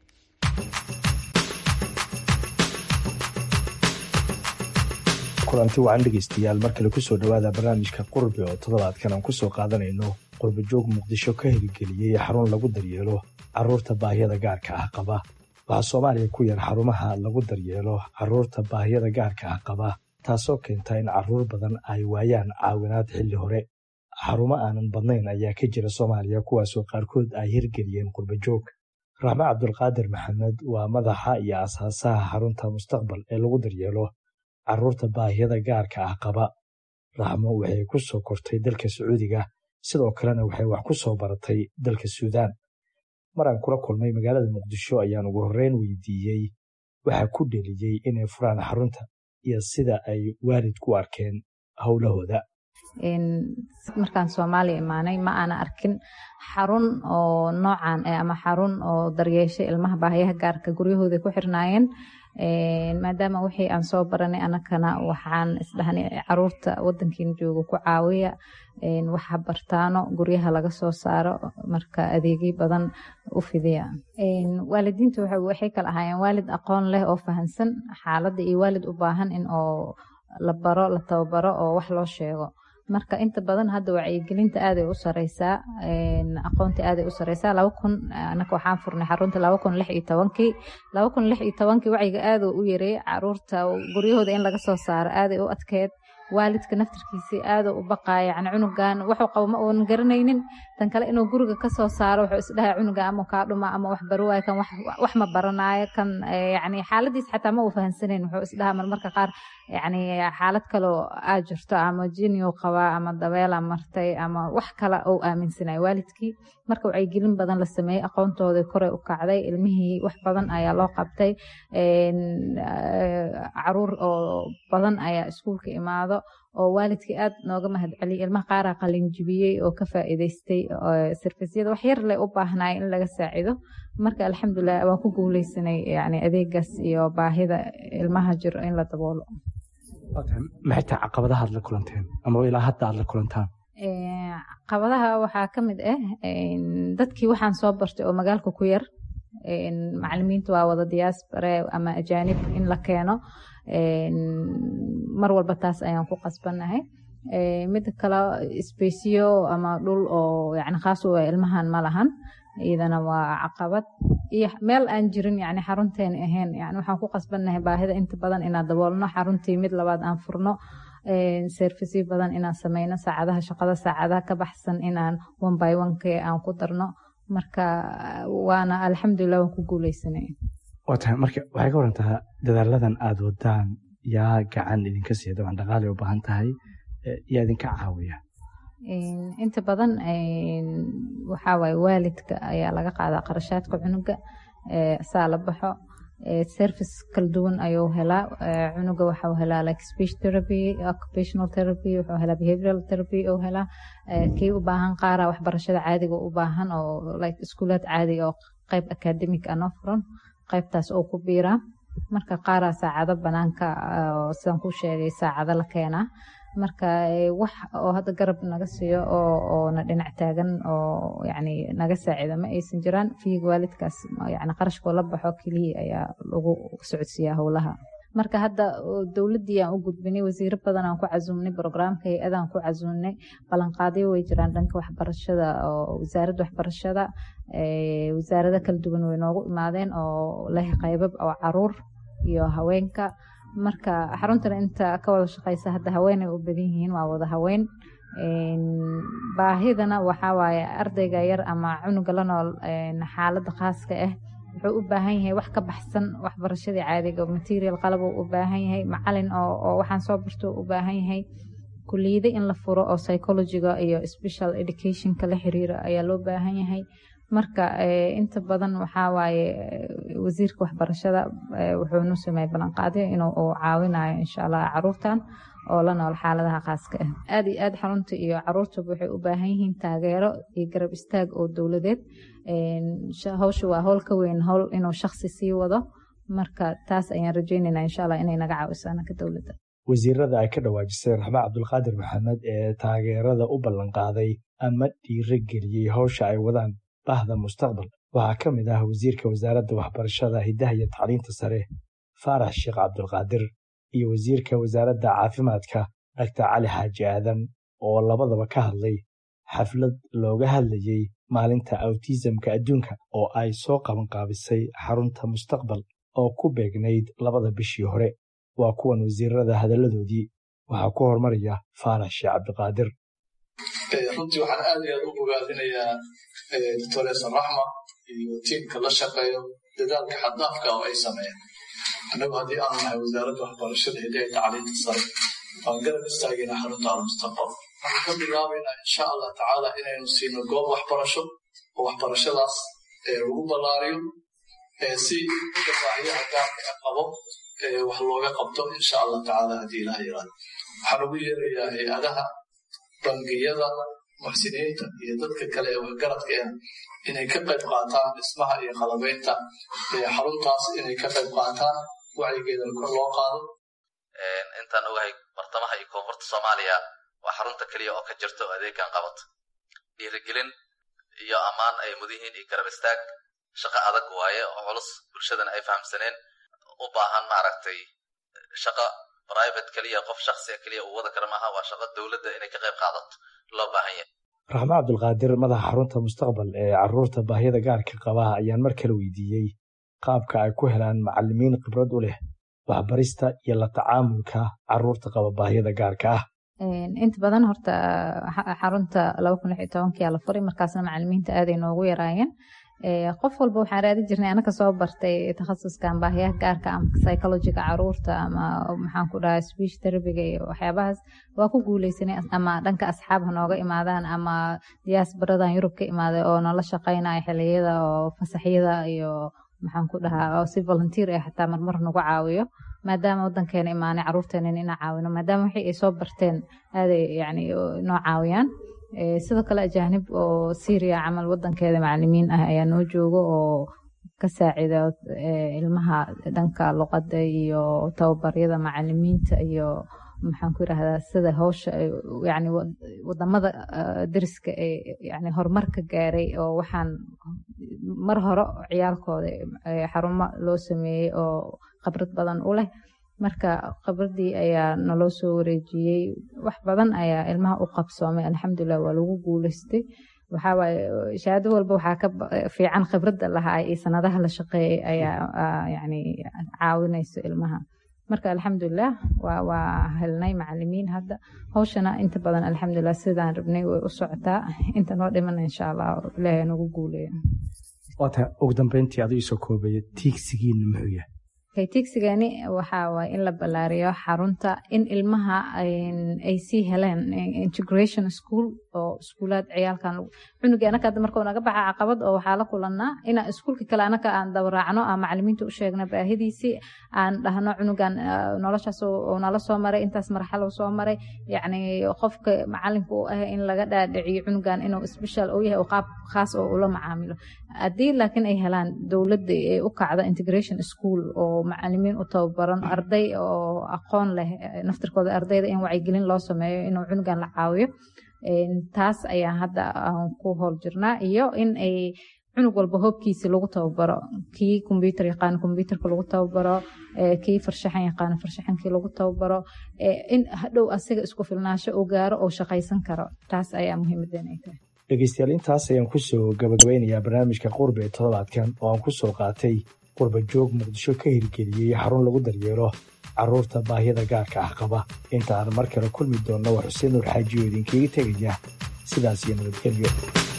kulanti wacan dhegaystayaal mar kale kusoo dhowaada barnaamijka qurbe oo toddobaadkan aan kusoo qaadanayno qurbe joog muqdisho ka hirgeliyey xarun lagu daryeelo carruurta baahiyada gaarka ah qaba waxaa soomaaliya ku yar xarumaha lagu daryeelo carruurta baahiyada gaarka ah qaba taasoo keenta in carruur badan ay waayaan caawinaad xilli hore xarumo aanan badnayn ayaa ka jira soomaaliya kuwaasoo qaarkood ay hirgeliyeen qurbajoog raxme cabdulqaadir maxamed waa madaxa iyo asaasaha xarunta mustaqbal ee lagu daryeelo carruurta baahiyada gaarka ah qaba raxmo waxay ku soo kortay dalka sacuudiga sidoo kalena waxay wax ku soo baratay dalka suudaan maraan kula kulmay magaalada muqdisho ayaan ugu horreyn weydiiyey waxaa ku dheliyey inay furaan xarunta iyo sida ay waalid ku arkeen howlahooda markaan soomaaliya imaanay ma aana arkin xarun oo noocan ama xarun oo daryeesha ilmaha baahayaha gaarka guryahooda ku xirnaayeen maadaama wixii aan soo baranay anakana waxaan isdhahnay caruurta wadankiina jooga ku caawiya waxa bartaano guryaha laga soo saaro marka adeegyo badan u fidiya waalidiinta waxay kala ahaayeen waalid aqoon leh oo fahansan xaaladda iyo waalid u baahan in oo la baro la tababaro oo wax loo sheego marka inta badan hadda wacyigelinta aaday u sareysaa aqoonta aaday u sareysaa laba kun anaka waxaan furnay xarunta laba kun lix iyo tobankii laba kun lix iyo tobankii wacyiga aaduu u yareeyay caruurta guryahooda in laga soo saaro aaday u adkeed waalidka naftarkiisii aaduu u baqaaya yani cunugan wuxuu qabo ma uunan garanaynin tan kale inuu guriga kasoo saaro wuxuu isdhahay cunuga ama kaa dhuma ama wax baro waayo kan wax ma baranaayo kan yani xaaladiis xataa ma uu fahansanayn wuxuu isdhahaa marmarka qaar yani xaalad kaloo aa jirto ama jiniyu qabaa ama dabeela martay ama wax kale ou aaminsanaya waalidkii marka wacyigelin badan la sameeyey aqoontooda koray u kacday ilmihii wax badan ayaa loo qabtay caruur oo badan ayaa iskuulka imaado oo waalidkii aad nooga mahadceliyay ilmaha qaaraa qalinjibiyey oo ka faa'iidaystay sarfisyada wax yar leh u baahnay in laga saacido marka alxamdulilah waan ku guuleysanay yani adeegaas iyo baahida ilmaha jiro in la daboolo maxay tahay caqabadaha aad la kulanteen ama ilaa hadda aad la kulantaan caqabadaha waxaa ka mid ah dadkii waxaan soo bartay oo magaalka ku yar macalimiinta waa wada diaspore ama ajaanib in la keeno mar walba taas ayaan ku qasbannahay mida kale sbesiyo ama dhul oo yani khaas u ilmahan ma lahan iyadana waa caqabad iyo meel aan jirin yani xarunteena ahayn yani waxaan ku qasbannahay baahida inta badan inaan daboolno xaruntii mid labaad aan furno servisyo badan inaan sameyno saacadaha shaqada saacadaha ka baxsan inaan one by one k aan ku darno marka waana alxamdulilah waan ku guuleysanay waa tahay marka waxay ka warantaa dadaaladan aada wadaan yaa gacan idinka siiya dabcan dhaqaalay u baahan tahay yaa idinka caawiya inta badan waxaa waaye waalidka ayaa laga qaadaa qarashaadka cunuga saa la baxo service kala duwan ayuu helaa cunuga waxau helaa like speech therapy occupational therapy wuxuu helaa behavioral therapy uu helaa kii u baahan qaara waxbarashada caadiga u baahan oo like iskuulaad caadiga oo qayb academic ah noo furan qaybtaas oo ku biiraa marka qaaraa saacado banaanka sidaan ku sheegay saacado la keenaa marka wax oo hadda garab naga siiyo oo na dhinac taagan oo yani naga saacida ma aysan jiraan fiiga waalidkaas yani qarashkoo la baxo keliya ayaa lagu socodsiiyaa howlaha marka hadda dowladdii aan u gudbinay wasiiro badan aan ku casuumnay brograamka hay-adaan ku casuumnay ballanqaadyo way jiraan dhanka waxbarashada oo wasaaradda waxbarashada wasaarada kala duwan way noogu imaadeen oo leh qaybab oo caruur iyo haweenka marka xaruntan inta ka wada shaqeysa hadda haweenay u badan yihiin waa wada haween baahidana waxaa waaye ardayga yar ama cunuga la nool xaaladda khaaska ah wuxuu u baahan yahay wax ka baxsan waxbarashadii caadiga material qalab uu u baahan yahay macalin oo waxaan soo barto u baahan yahay kuliyada in la furo oo psychologiga iyo special educationka la xiriira ayaa loo baahan yahay marka inta badan waxaa waaye wasiirka waxbarashada wuxuunu sameeyey ballanqaadyo inuu caawinayo insha allah caruurtan oo la nool xaaladaha khaaska ah aad iyo aad xarunta iyo caruurtaba waxay u baahan yihiin taageero iyo garab istaag oo dowladeed hawsha waa howl ka weyn howl inuu shaksi sii wado marka taas ayaan rajeynaynaa insha allah inay naga caawiso anaka dowladda wasiirada ay ka dhawaajisay raxmaan cabdulqaadir maxamed ee taageerada u ballanqaaday ama dhiirigeliyey hawsha ay wadaan bahda mustaqbal waxaa ka mid ah wasiirka wasaaradda waxbarashada hiddaha iyo tacliinta sare faarax sheekh cabdulqaadir iyo wasiirka wasaaradda caafimaadka dhaktar cali xaaji aadan oo labadaba ka hadlay xaflad looga hadlayey maalinta awtisamka adduunka oo ay soo qabanqaabisay xarunta mustaqbal oo ku beegnayd labada bishii hore waa kuwan wasiirada hadalladoodii waxaa ku hormaraya faarax sheekh cabdiqaadir runtii waxaan aad iyo aad u bogaadinayaa doctores raxma iyo tiimka la shaqeeyo dadaalka xaddaafka oo ay sameeyeen annagu haddii aanu nahay wasaaradda waxbarashada hidaha tacliinta sare waan garab istaagayna xarunta almustaqbal waxaan ka bilaabaynaa insha allah tacaala inaynu siino goob waxbarasho oo waxbarashadaas lagu ballaariyo si baahiyaha gaarka a qabo wax looga qabto insha allah tacaala haddii ilaha yiraahdo waxaan ugu yeerayaa hay-adaha bangiyada muxsiniinta iyo dadka kale ee waxgaradka ah inay ka qayb qaataan dhismaha iyo qalabaynta xaruntaas inay ka qayb qaataan wacyigeedana kor loo qaado intaan ogahay bartamaha iyo koonfurta soomaaliya waa xarunta keliya oo ka jirta oo adeegan qabato dhiirigelin iyo ammaan ay mudihiin iyo garab istaag shaqo adag waaye oo culus bulshadana ay fahamsaneen u baahan maaragtay shaqo private keliya qof shaksiga keliya uu wada kara maaha waa shaqo dowladda inay ka qayb qaadato loo baahan yahay raxmaan cabdulqaadir madaxa xarunta mustaqbal ee caruurta baahiyada gaarka qaba ayaan mar kale weydiiyey qaabka ay ku helaan macalimiin khibrad u leh waxbarista iyo la tacaamulka caruurta qaba baahiyada gaarka ah inta badan horta xarunta yaa la furay markaasna macalimiinta aaday noogu yaraayeen qof walba waxaan raadi jirnay anaka soo bartay takhasuskan baahiyaha gaarka ama psychologiga caruurta ama maxaan ku dhahaa speech therapyga iyo waxyaabahaas waa ku guuleysanay ama dhanka asxaab ha nooga imaadaan ama diyaasbaradan yurub ka imaaday oo noola shaqeynaya xiliyada oo fasaxyada iyo maxaan ku dhahaa oo si volunteer ah xataa marmar nagu caawiyo maadaama wadankeena imaanay caruurteena inaan caawino maadaama wixii ay soo barteen aaday yani noo caawiyaan sidoo kale ajaanib oo syria camal wadankeeda macalimiin ah ayaa noo jooga oo ka saacido ilmaha dhanka luqada iyo tababaryada macalimiinta iyo maxaan ku yirahdaa sida hawsha yani wadamada dariska ee yani horumarka gaaray oo waxaan mar hore ciyaalkooda xarumo loo sameeyey oo khibrad badan u leh marka khibradii ayaa naloo soo wareejiyey wax badan ayaa ilmaha u qabsoomay alxamdulilah waa lagu guuleystay waxawaaye shahaado walba waxaa ka fiican khibradda lahaa iyo sanadaha la shaqeeyay ayaa yani caawinayso ilmaha marka alxamdulilah waa waa helnay macalimiin hadda hawshana inta badan alxamdulilah sidaan rabnay way u socotaa inta noo dhiman insha allah ilaahay nagu guuleeyo waata ugu dambeyntii aduu isoo koobaya tiigsigiina muxuu yahay kaytigsigani waxaa waay in la ballaariyo xarunta in ilmaha ay sii heleen integration school oo iskuulaad ciyaalkan cunugi anaka hadda markuu naga baxa caqabad oo waxaa la kulanaa inaan iskuulka kale anaka aan dabaraacno aan macalimiinta u sheegna baahidiisii aan dhahno cunugan noloshaas uu nala soo maray intaas marxalo soo maray yacni qofka macalinka u ah in laga dhaadhiciyo cunugan inuu special uu yahay oo qaab khaas oo ula macaamilo haddii laakiin ay helaan dowladda ay u kacdo integration school oo macalimiin u tababaran arday oo aqoon leh naftirkooda ardayda in wacyigelin loo sameeyo inuu cunugan la caawiyo taas ayaa hadda aan ku howl jirnaa iyo in ay cunug walba hoobkiisa lagu tababaro kii kombyuutar yaqaan kombyuutarka lagu tababaro kii farshaxan yaqaan farshaxankii lagu tababaro in hadhow asiga isku filnaasho uu gaaro oo shaqaysan karo taas ayaa muhiimadeena ay tahay dhegeystayaal intaas ayaan kusoo gabagabeynayaa barnaamijka qurbe ee toddobaadkan oo aan kusoo qaatay qurba joog muqdisho ka hirgeliyey xarun lagu daryeelo carruurta baahiyada gaarka ah qaba inta aan mar kale kulmi doonno waa xuseen nuur xaajiyo idinkaga tegaya sidaas iyo nabadgelyo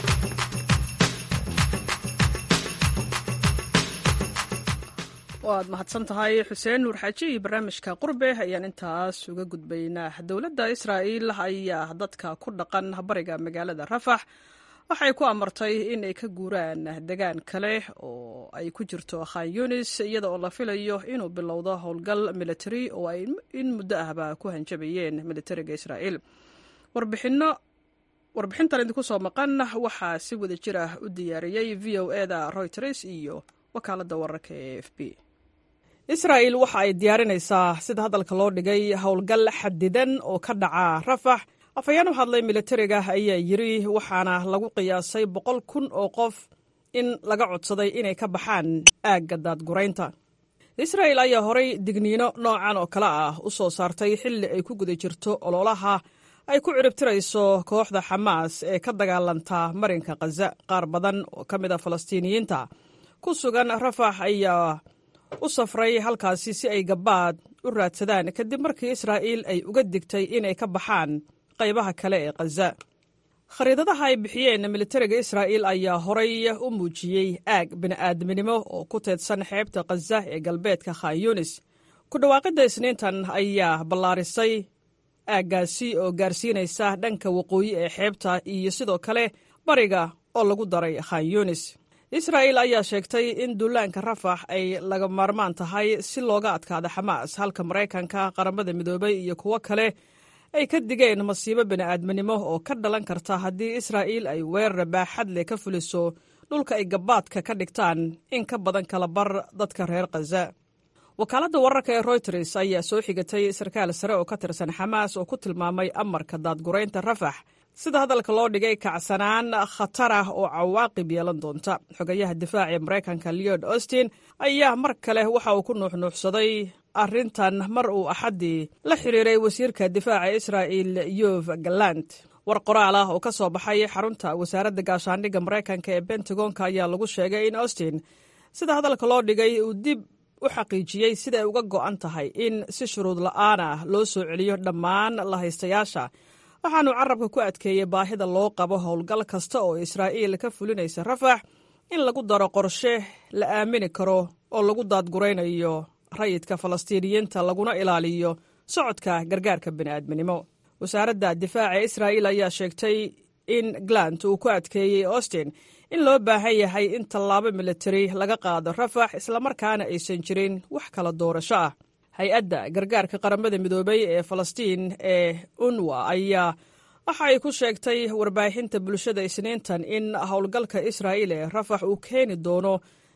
waad mahadsan tahay xuseen nuur xaaji iyo barnaamijka qurbe ayaan intaas uga gudbaynaa dowladda israa'iil ayaa dadka ku dhaqan bariga magaalada rafax waxay ku amartay in ay ka guuraan degaan kale oo ay ku jirto khan yunis iyada oo la filayo inuu bilowdo howlgal military oo ay in muddo ahba ku hanjabayeen militariga israa'iil warbixinno warbixintan idinku soo maqan waxaa si wada jir ah u diyaariyey v o eda reuters iyo wakaaladda wararka ee f b israa'iil waxa ay diyaarinaysaa sida hadalka loo dhigay howlgal xadidan oo ka dhaca rafax afhayeen u hadlay militariga ayaa yiri waxaana lagu qiyaasay boqol kun oo qof in laga codsaday inay ka baxaan aagga daadguraynta israa'il ayaa horay digniino noocan oo kale ah u soo saartay xilli ay ku guda jirto ololaha ay ku ciribtirayso kooxda xamaas ee ka dagaalanta marinka khaza qaar badan oo ka mid a falastiiniyiinta ku sugan rafax ayaa u safray halkaasi si ay gabaad u raadsadaan kadib markii israa'iil ay uga digtay inay ka baxaan qaybaha kale ee khaza khariidadaha ay bixiyeen militariga israa'iil ayaa horay u muujiyey aag bini'aadminimo oo ku teedsan xeebta khaza ee galbeedka khan yunis ku dhawaaqidda isniintan ayaa ballaarisay aaggaasi oo gaarsiinaysa dhanka waqooyi ee xeebta iyo sidoo kale bariga oo lagu daray khan yunis israa'iil ayaa sheegtay in duulaanka rafax ay laga maarmaan tahay si looga adkaado xamaas halka maraykanka qaramada midoobay iyo kuwo kale ay ka digeen masiibo bini'aadminimo oo ka dhalan karta haddii israa'iil ay weerar baaxad leh ka fuliso dhulka ay gabaadka ka dhigtaan in ka badan kala bar dadka reer khaza wakaaladda wararka ee royters ayaa soo xigatay sarkaal sare oo ka tirsan xamaas oo ku tilmaamay amarka daadguraynta rafax sida hadalka loo dhigay kacsanaan khatar ah oo cawaaqib yeelan doonta xogayaha difaaca ee maraykanka leod austin ayaa mar kale waxa uu ku nuuxnuuxsaday arrintan mar uu axaddii la xiriiray wasiirka difaaca israa'il yov galant war qoraal ah oo ka soo baxay xarunta wasaaradda gaashaandhigga maraykanka ee bentagonka ayaa lagu sheegay in austin sida hadalka loo dhigay uu dib u xaqiijiyey sida ay uga go'an tahay in si shuruud la'aan ah loo soo celiyo dhammaan lahaystayaasha waxaanu carabka ku adkeeyey baahida loo qabo howlgal kasta oo israa'iil ka fulinaysa rafax in lagu daro qorshe la aamini karo oo lagu daadguraynayo rayidka falastiiniyiinta laguna ilaaliyo socodka gargaarka bini'aadminimo wasaaradda difaaca israa'iil ayaa sheegtay in glant uu ku adkeeyey austin in loo baahan yahay in tallaabo militari laga qaado rafax islamarkaana aysan jirin wax kala doorasho ah hay-adda gargaarka qaramada midoobay ee falastiin ee unwa ayaa waxa ay ku sheegtay warbaahinta bulshada isniintan in howlgalka israa'iil ee rafax uu keeni doono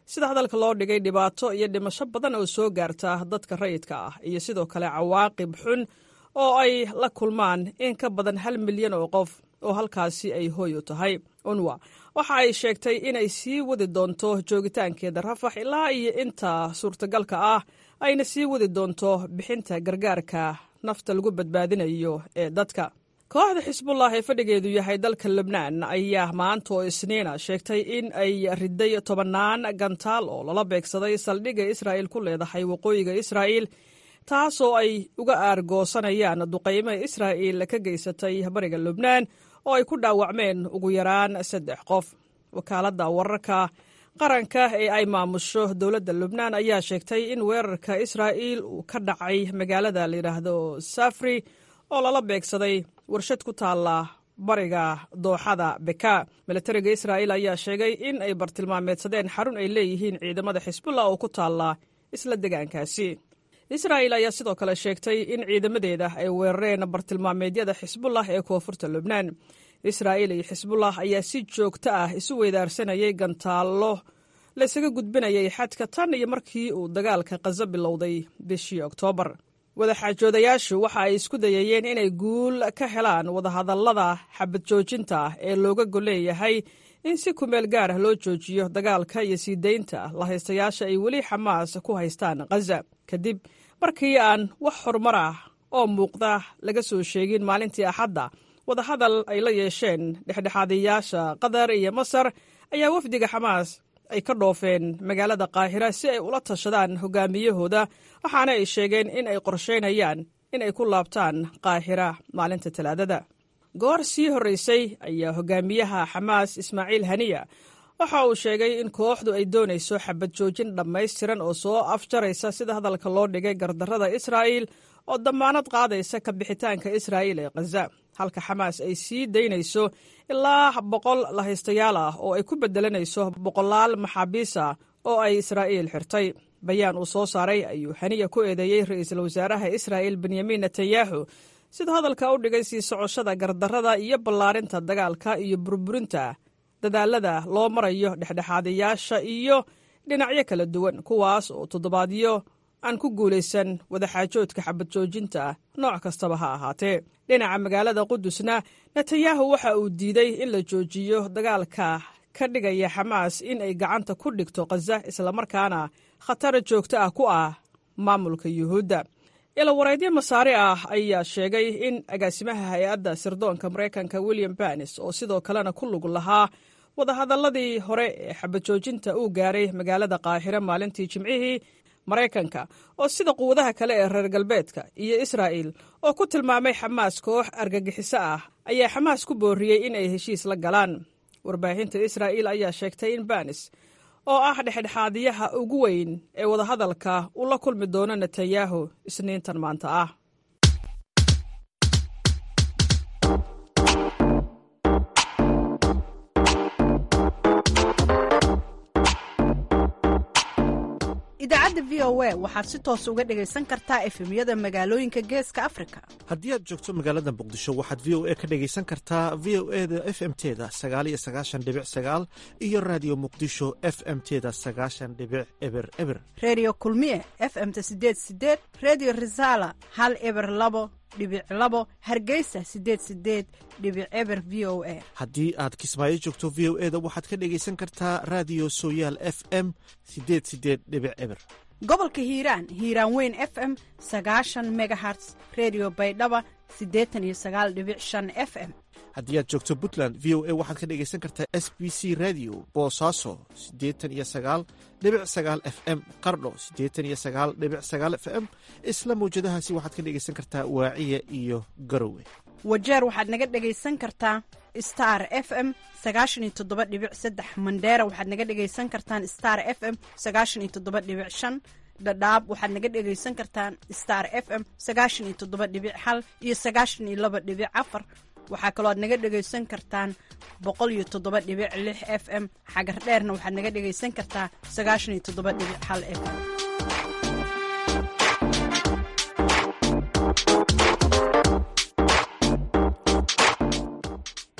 sida hadalka loo dhigay dhibaato iyo dhimasho badan oo soo gaarta dadka rayidka ah iyo sidoo kale cawaaqib xun oo ay la kulmaan in ka badan hal milyan oo qof oo halkaasi ay hooy u tahay unwa waxa ay sheegtay inay sii wadi doonto joogitaankeeda rafax ilaa iyo inta suurtagalka ah ayna sii wadi doonto bixinta gargaarka nafta lagu badbaadinayo ee dadka kooxda xisbullah ee fadhigeedu yahay dalka lebnaan ayaa maanta oo isniina sheegtay in ay riday tobannaan gantaal oo lala beegsaday saldhigga israa'il ku leedahay waqooyiga israa'iil taasoo ay uga aargoosanayaan duqaymo israa'iil ka geysatay bariga lubnaan oo ay ku dhaawacmeen ugu yaraan saddex qof wakaaladda wararka qaranka ee ay maamusho dowladda lubnaan ayaa sheegtay in weerarka israa'iil uu ka dhacay magaalada layidhaahdo safri oo lala beegsaday warshad ku taalla bariga dooxada beka milatariga israa'iil ayaa sheegay in ay bartilmaameedsadeen xarun ay leeyihiin ciidamada xisbullah oo ku taalla isla degaankaasi israa'iil ayaa sidoo kale sheegtay in ciidamadeeda ay weerareen bartilmaameedyada xisbullah ee koonfurta lubnaan israa'iil iyo xisbullah ayaa si joogto ah isu weydaarsanayay gantaallo laysaga gudbinayay xadka tan iyo markii uu dagaalka khaza bilowday bishii oktoobar wadaxaajoodayaashu waxa ay isku dayayeen inay guul ka helaan wadahadallada xabad joojinta ee looga golleeyahay in si kumeel gaar ah loo joojiyo dagaalka iyo sii daynta lahaystayaasha ay weli xamaas ku haystaan khaza kadib markii aan wax horumar ah oo muuqda laga soo sheegin maalintii axadda wadahadal ay la yeesheen dhexdhexaadayaasha qatar iyo masar ayaa wafdiga xamaas ay ka dhoofeen magaalada qaahira si ay ula tashadaan hogaamiyahooda waxaana ay sheegeen in ay qorsheynayaan in ay ku laabtaan qaahira maalinta talaadada goor sii horreysay ayaa hogaamiyaha xamaas ismaaciil haniya waxa uu sheegay in kooxdu ay doonayso xabad joojin dhammaystiran oo soo afjaraysa sida hadalka loo dhigay gardarrada israa'iil oo dammaanad qaadaysa ka bixitaanka israa'iil ee khaza halka xamaas ay sii daynayso ilaa boqol lahaystayaal ah oo ay ku beddelanayso boqolaal maxaabiis ah oo ay israa'iil xirtay bayaan uu soo saaray ayuu haniya ku eedeeyey ra'iisul wasaaraha israa'iil benyamin netanyahu siduu hadalka u dhigay sii socoshada gardarrada iyo ballaarinta dagaalka iyo burburinta dadaalada loo marayo dhexdhexaadayaasha iyo dhinacyo kala duwan kuwaas oo toddobaadyo aan ku guulaysan wadaxaajoodka xabad joojinta nooc kastaba ha ahaatee dhinaca magaalada qudusna netanyahu waxa uu diiday in la joojiyo dagaalka ka dhigaya xamaas in ay gacanta ku dhigto khaza islamarkaana khatar joogto ah ku ah maamulka yuhuudda ilawareedyo masaare ah ayaa sheegay in agaasimaha hay-adda sirdoonka maraykanka william banis oo sidoo kalena ku lug lahaa wadahadalladii hore ee xabad joojinta uu gaaray magaalada qaahire maalintii jimcihii maraykanka oo sida quwadaha kale ee reer galbeedka iyo israa'il oo ku tilmaamay xamaas koox argagixiso ah ayaa xamaas ku booriyey in ay heshiis la galaan warbaahinta israa'iil ayaa sheegtay in banis oo ah dhexdhexaadiyaha ugu weyn ee wadahadalka uu la kulmi doono netanyahu isniintan maanta ah idaacadda v o a waxaad si toos uga dhegaysan kartaa efemyada magaalooyinka geeska afrika haddii aad joogto magaalada muqdisho waxaad v o a ka dhegaysan kartaa v o e da f m teda sagaaliyo sagaashan dhibic sagaal iyo raadiyo muqdisho f m teda sagaashan dhibic eber eber reediyo kulmiye f m ta sideed sideed reediyo risala hal eber labo dhibic labo hargeysa sideed sideed dhibic eber v o a haddii aad kismaayo joogto v o e da waxaad ka dhegaysan kartaa raadiyo sooyaal f m sideed sideed dhibic eber gobolka hiiraan hiiraan weyn f m sagaashan megaherts redio baydhaba siddeetan iyo sagaal dhibic shan f m haddii aad joogto puntland v o a waxaad ka dhegaysan kartaa s b c radio boosaaso siddeetan iyo sagaal dhibic sagaal f m qardho siddeetan iyo sagaal dhibic sagaal f m isla mawjadahaasi waxaad ka dhegaysan kartaa waaciya iyo garowe wajeer waxaad naga dhegaysan kartaa star f m sagaashan iyo toddoba dhibic saddex mandheera waxaad naga dhegaysan kartaan star f m sagaashan iyo toddoba dhibic shan dhadhaab waxaad naga dhegaysan kartaan star f m sagaashan iyo toddoba dhibic hal iyo sagaashan iyo laba dhibic afar waxaa kaloo aad naga dhegaysan kartaan boqol iyo toddoba dhibic lix f m xagar dheerna waxaad naga dhegaysan kartaa sagaashan iyo toddoba dhibic hal f m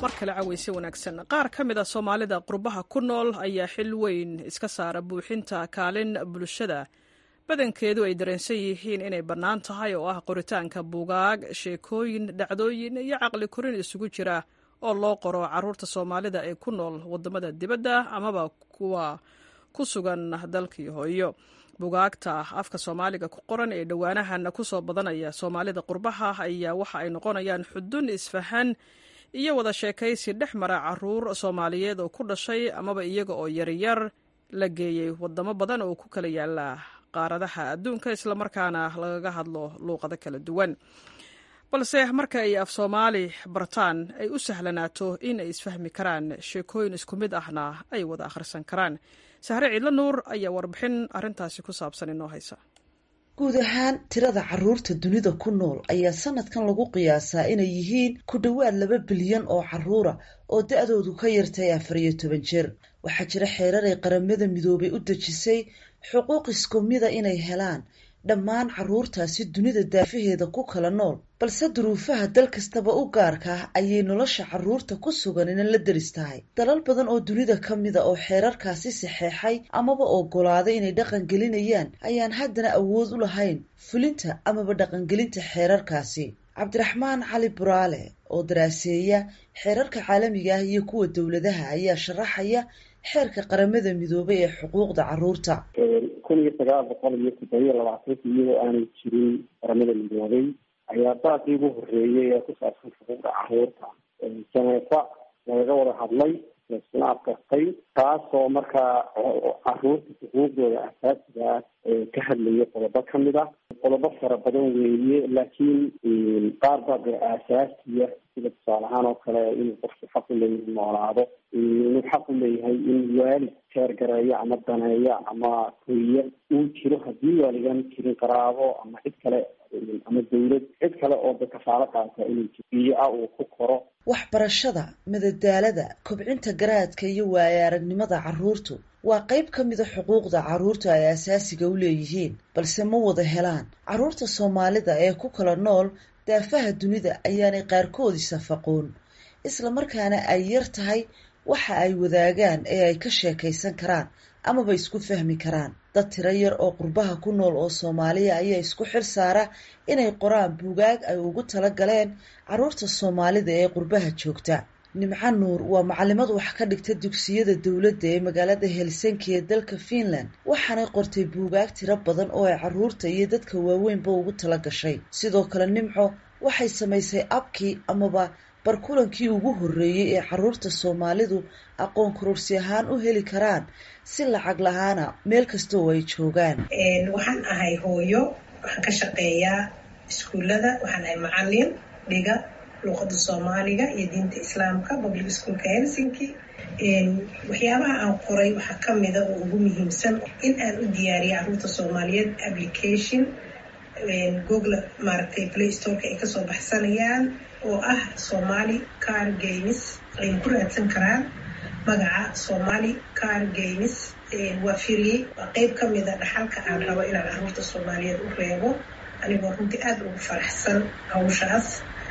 mar kale caweyse wanaagsan qaar ka mid a soomaalida qurbaha ku nool ayaa xil weyn iska saara buuxinta kaalin bulshada badankeedu ay dareensan yihiin inay bannaan tahay oo ah qoritaanka buugaag sheekooyin dhacdooyin iyo caqli korin isugu jira oo loo qoro caruurta soomaalida ee ku nool wadamada dibadda amaba kuwa ku sugan dalkii hooyo bugaagta afka soomaaliga ku qoran ee dhowaanahan kusoo badanaya soomaalida qurbaha ayaa waxa ay noqonayaan xudun isfahan iyo wada sheekaysi dhex mara caruur soomaaliyeed oo ku dhashay amaba iyaga oo yaryar la geeyey wadamo badan oo ku kala yaala qaaradaha adduunka islamarkaana lagaga hadlo luuqado kala duwan balse marka ay af soomaali bartaan ay u sahlanaato in ay isfahmi karaan sheekooyin isku mid ahna ay wada akhrisan karaan sahre ciidla nuur ayaa warbixin arrintaasi ku saabsan inoo haysa guud ahaan tirada caruurta dunida ku nool ayaa sanadkan lagu qiyaasaa inay yihiin ku dhowaad laba bilyan oo caruura oo da-doodu ka yartay afar iyo toban jir waxaa jira xeerar ay qaramada midoobay u dejisay xuquuq isku mida inay helaan dhammaan caruurtaasi dunida daafaheeda ku kala nool balse duruufaha dal kastaba u gaarka ah ayay nolosha caruurta ku sugan ina la deris tahay dalal badan oo dunida ka mida oo xeerarkaasi saxeexay amaba ogolaaday inay dhaqan gelinayaan ayaan haddana awood u lahayn fulinta amaba dhaqangelinta xeerarkaasi cabdiraxmaan cali buraale oo daraaseeya xeerarka caalamiga ah iyo kuwa dowladaha ayaa sharaxaya xeerka qaramada midoobay ee xuquuqda caruurta kun iyo sagaal boqol iyo toddobiyo labaatanka iyadoo aanay jirin qaramada midoobay ayaa daaqii ugu horeeyay ee ku saabsan xuquuqda caruurta janeefa lagaga wada hadlay laisuna adkartay taasoo markaa caruurta xuquuqdooda asaasiga ah ka hadlaya qodobo kamid ah qodobo fara badan weeye laakiin qaar baa dee aasaasiya sida tusaale ahaan oo kale inuu qofku xaq u leeyahay noolaado inuu xaq u leeyahay in waalid jeergareeyo ama daneeyo ama koriya uu jiro haddii waaligaan jirin qaraabo ama cid kale ama dawlad cid kale oo da kafaalo qaata inuu jibiyo ah uu ku koro waxbarashada madadaalada kobcinta garaadka iyo waaya aragnimada caruurtu waa qayb ka mida xuquuqda caruurtu ay asaasiga u leeyihiin balse ma wada helaan caruurta soomaalida ee ku kala nool daafaha dunida ayaanay qaarkoodii safaqoon islamarkaana ay yar tahay waxa ay wadaagaan ee ay ka sheekaysan karaan amaba isku fahmi karaan dad tiro yar oo qurbaha ku nool oo soomaaliya ayaa isku xil saara inay qoraan buugaag ay ugu tala galeen caruurta soomaalida ee qurbaha joogta nimco nuur waa macalimad wax ka dhigta dugsiyada dowladda ee magaalada helsinki ee dalka finland waxaanay qortay buugaag tiro badan oo ay caruurta iyo dadka waaweynba ugu tala gashay sidoo kale nimco waxay samaysay abkii amaba barkulankii ugu horreeyey ee caruurta soomaalidu aqoon kororsi ahaan u heli karaan si lacag lahaana meel kasta oo ay joogaan waxaan ahay hooyo waxaan ka shaqeeyaa iskuullada waxaan ahay macalin dhiga luuqada soomaaliga iyo diinta islaamka public schoolka helsinki waxyaabaha aan qoray waxaa kamida oo ugu muhiimsan in aan u diyaariya caruurta soomaaliyeed application google maaragtay play storeka ay kasoo baxsanayaan oo ah somali car games ay ku raadsan karaan magaca somali car games waa firiyey waa qeyb kamida dhaxalka aan rabo inaan caruurta soomaaliyeed u reebo anigoo runtii aada ugu faraxsan hawshaas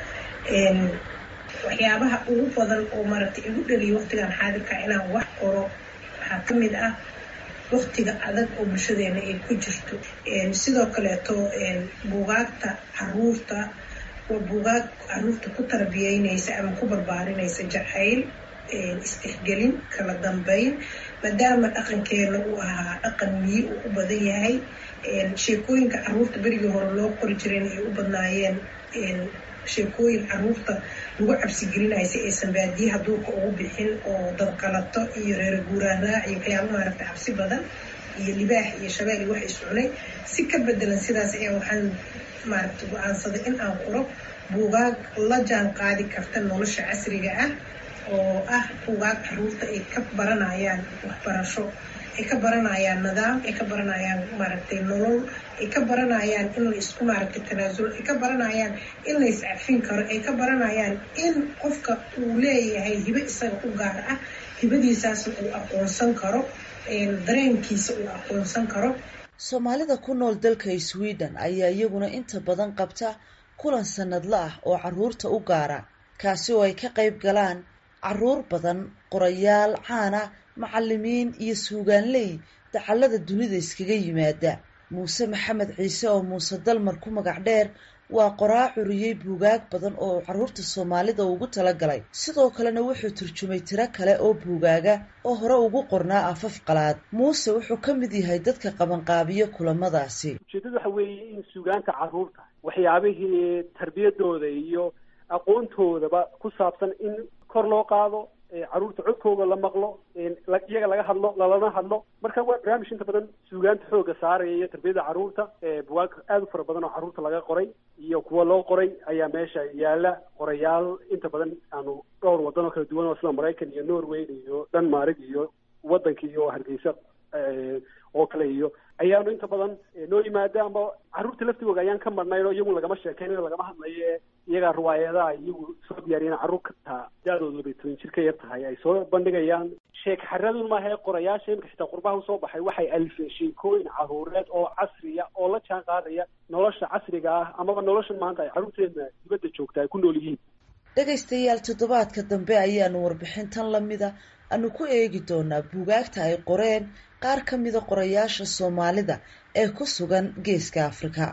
waxyaabaha ugu badan oo maaragtay igu dhaliya waqtigan xaadirka inaan wax qoro waxaa kamid ah waqtiga adag oo bulshadeena ay ku jirto sidoo kaleeto buugaagta caruurta waa buugaag caruurta ku tarbiyeynaysa ama ku barbaarinaysa jacayl isdhexgelin kala dambeyn maadaama dhaqankeena uu ahaa dhaqan miyi uu u badan yahay sheekooyinka caruurta berigii hore loo qori jireen ay u badnaayeen sheekooyin caruurta lagu cabsigelinayo si aysan baadiyaha duurka ugu bixin oo dadqalato iyo reer guuraan raac iyo waxyaaba maaragta cabsi badan iyo libaax iyo shabeel iyo wax iscunay si ka bedelan sidaas ayaa waxaan maaragta go-aansaday in aan qoro buugaag la jaan qaadi karta nolosha casriga ah oo ah buugaag caruurta ay ka baranayaan waxbarasho ay ka baranayaan nidaam ay ka baranayaan maaragtay nolol ay ka baranayaan in la isku maaragtay tanaasulo ay ka baranayaan in la iscafin karo ay ka baranayaan in qofka uu leeyahay hibe isaga u gaar ah hibadiisaasna uu aqoonsan karo dareenkiisa uu aqoonsan karo soomaalida ku nool dalka sweden ayaa iyaguna inta badan qabta kulan sanadla ah oo caruurta u gaara kaasi oo ay ka qayb galaan caruur badan qorayaal caana macalimiin iyo suugaanley dacallada dunida iskaga yimaada muuse maxamed ciise oo muuse dalmar ku magac dheer waa qoraa curiyey buugaag badan oo caruurta soomaalida ugu talagalay sidoo kalena wuxuu turjumay tiro kale oo buugaaga oo hore ugu qornaa afaf qalaad muuse wuxuu ka mid yahay dadka qabanqaabiyo kulamadaasi ujeeddadu waxa weeye in suugaanta carruurta waxyaabihii tarbiyadooda iyo aqoontoodaba ku saabsan in kor loo qaado carruurta codkooda la maqlo iyaga laga hadlo lalana hadlo marka waa barnaamij inta badan suugaanta xooga saaraya iyo tarbiyada carruurta bugaag aada u fara badan oo carruurta laga qoray iyo kuwa loo qoray ayaa meesha yaala qorayaal inta badan aanu dhowr waddan oo kala duwan oo sida maraykan iyo norway iyo denmark iyo waddanka iyo hargeysa oo kale iyo ayaanu inta badan noo yimaada ama carruurta laftigooda ayaan ka marnayn oo iyagu lagama sheekeynayo lagama hadlayo ee iyagaa riwaayadaha iyagu soo diyaariyeen carruur ka taa da-doodu labay toban jir ka yar tahay ay soo bandhigayaan sheek xaradun maaha ee qorayaasha imika xitaa qurbaha usoo baxay waxay alifeen sheekooyin carruureed oo casriya oo la jaan qaadaya nolosha casriga ah amaba nolosha maanta ay carruurteedna dibadda joogta ay ku nool yihiin dhegaystayaal toddobaadka dambe ayaanu warbixintan lamida aanu ku eegi doonaa buugaagta ay qoreen qaar ka mida qorayaasha soomaalida ee ku sugan geeska afrika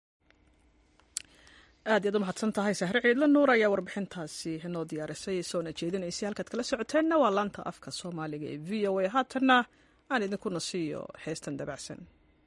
aad iyaad u mahadsan tahay sahre ciidla nuur ayaa warbixintaasi noo diyaarisay soona jeedinaysay halkaad kala socoteenna waa laanta afka soomaaliga ee v o a haatanna aan idinku nasiiyo heestan dabacsan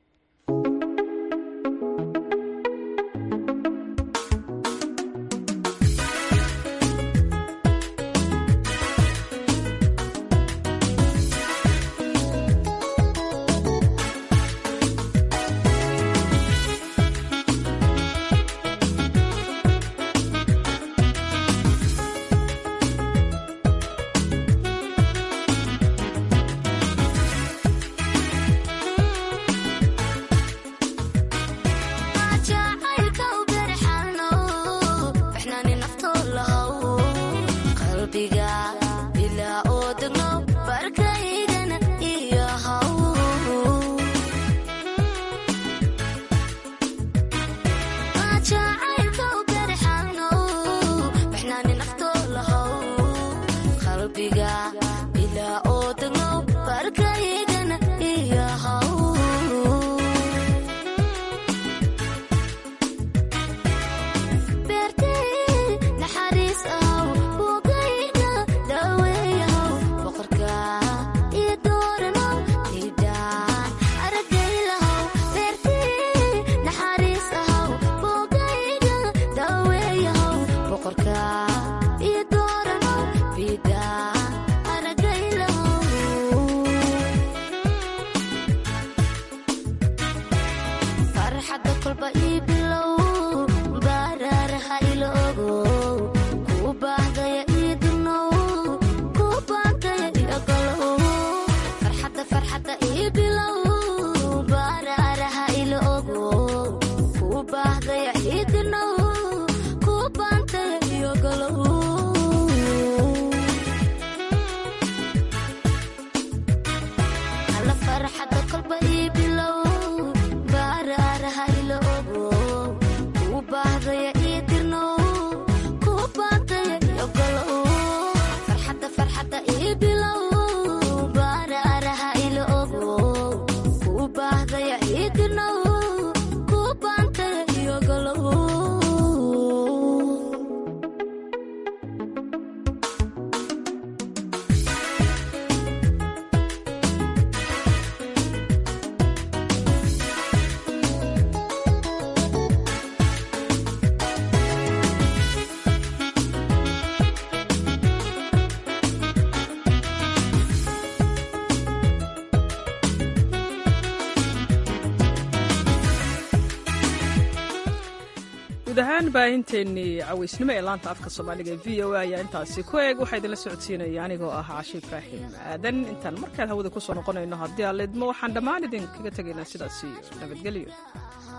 guud ahaan baahinteennii cawaysnimo ee laanta afka soomaaliga ee v o a ayaa intaasi ku eeg waxaa idinla socodsiinaya anigoo ah cashe ibraahim aadan intaan markaan hawada ku soo noqonayno haddii aan leedmo waxaan dhammaan idinkaga tegaynaa sidaas iyo nabadgelyo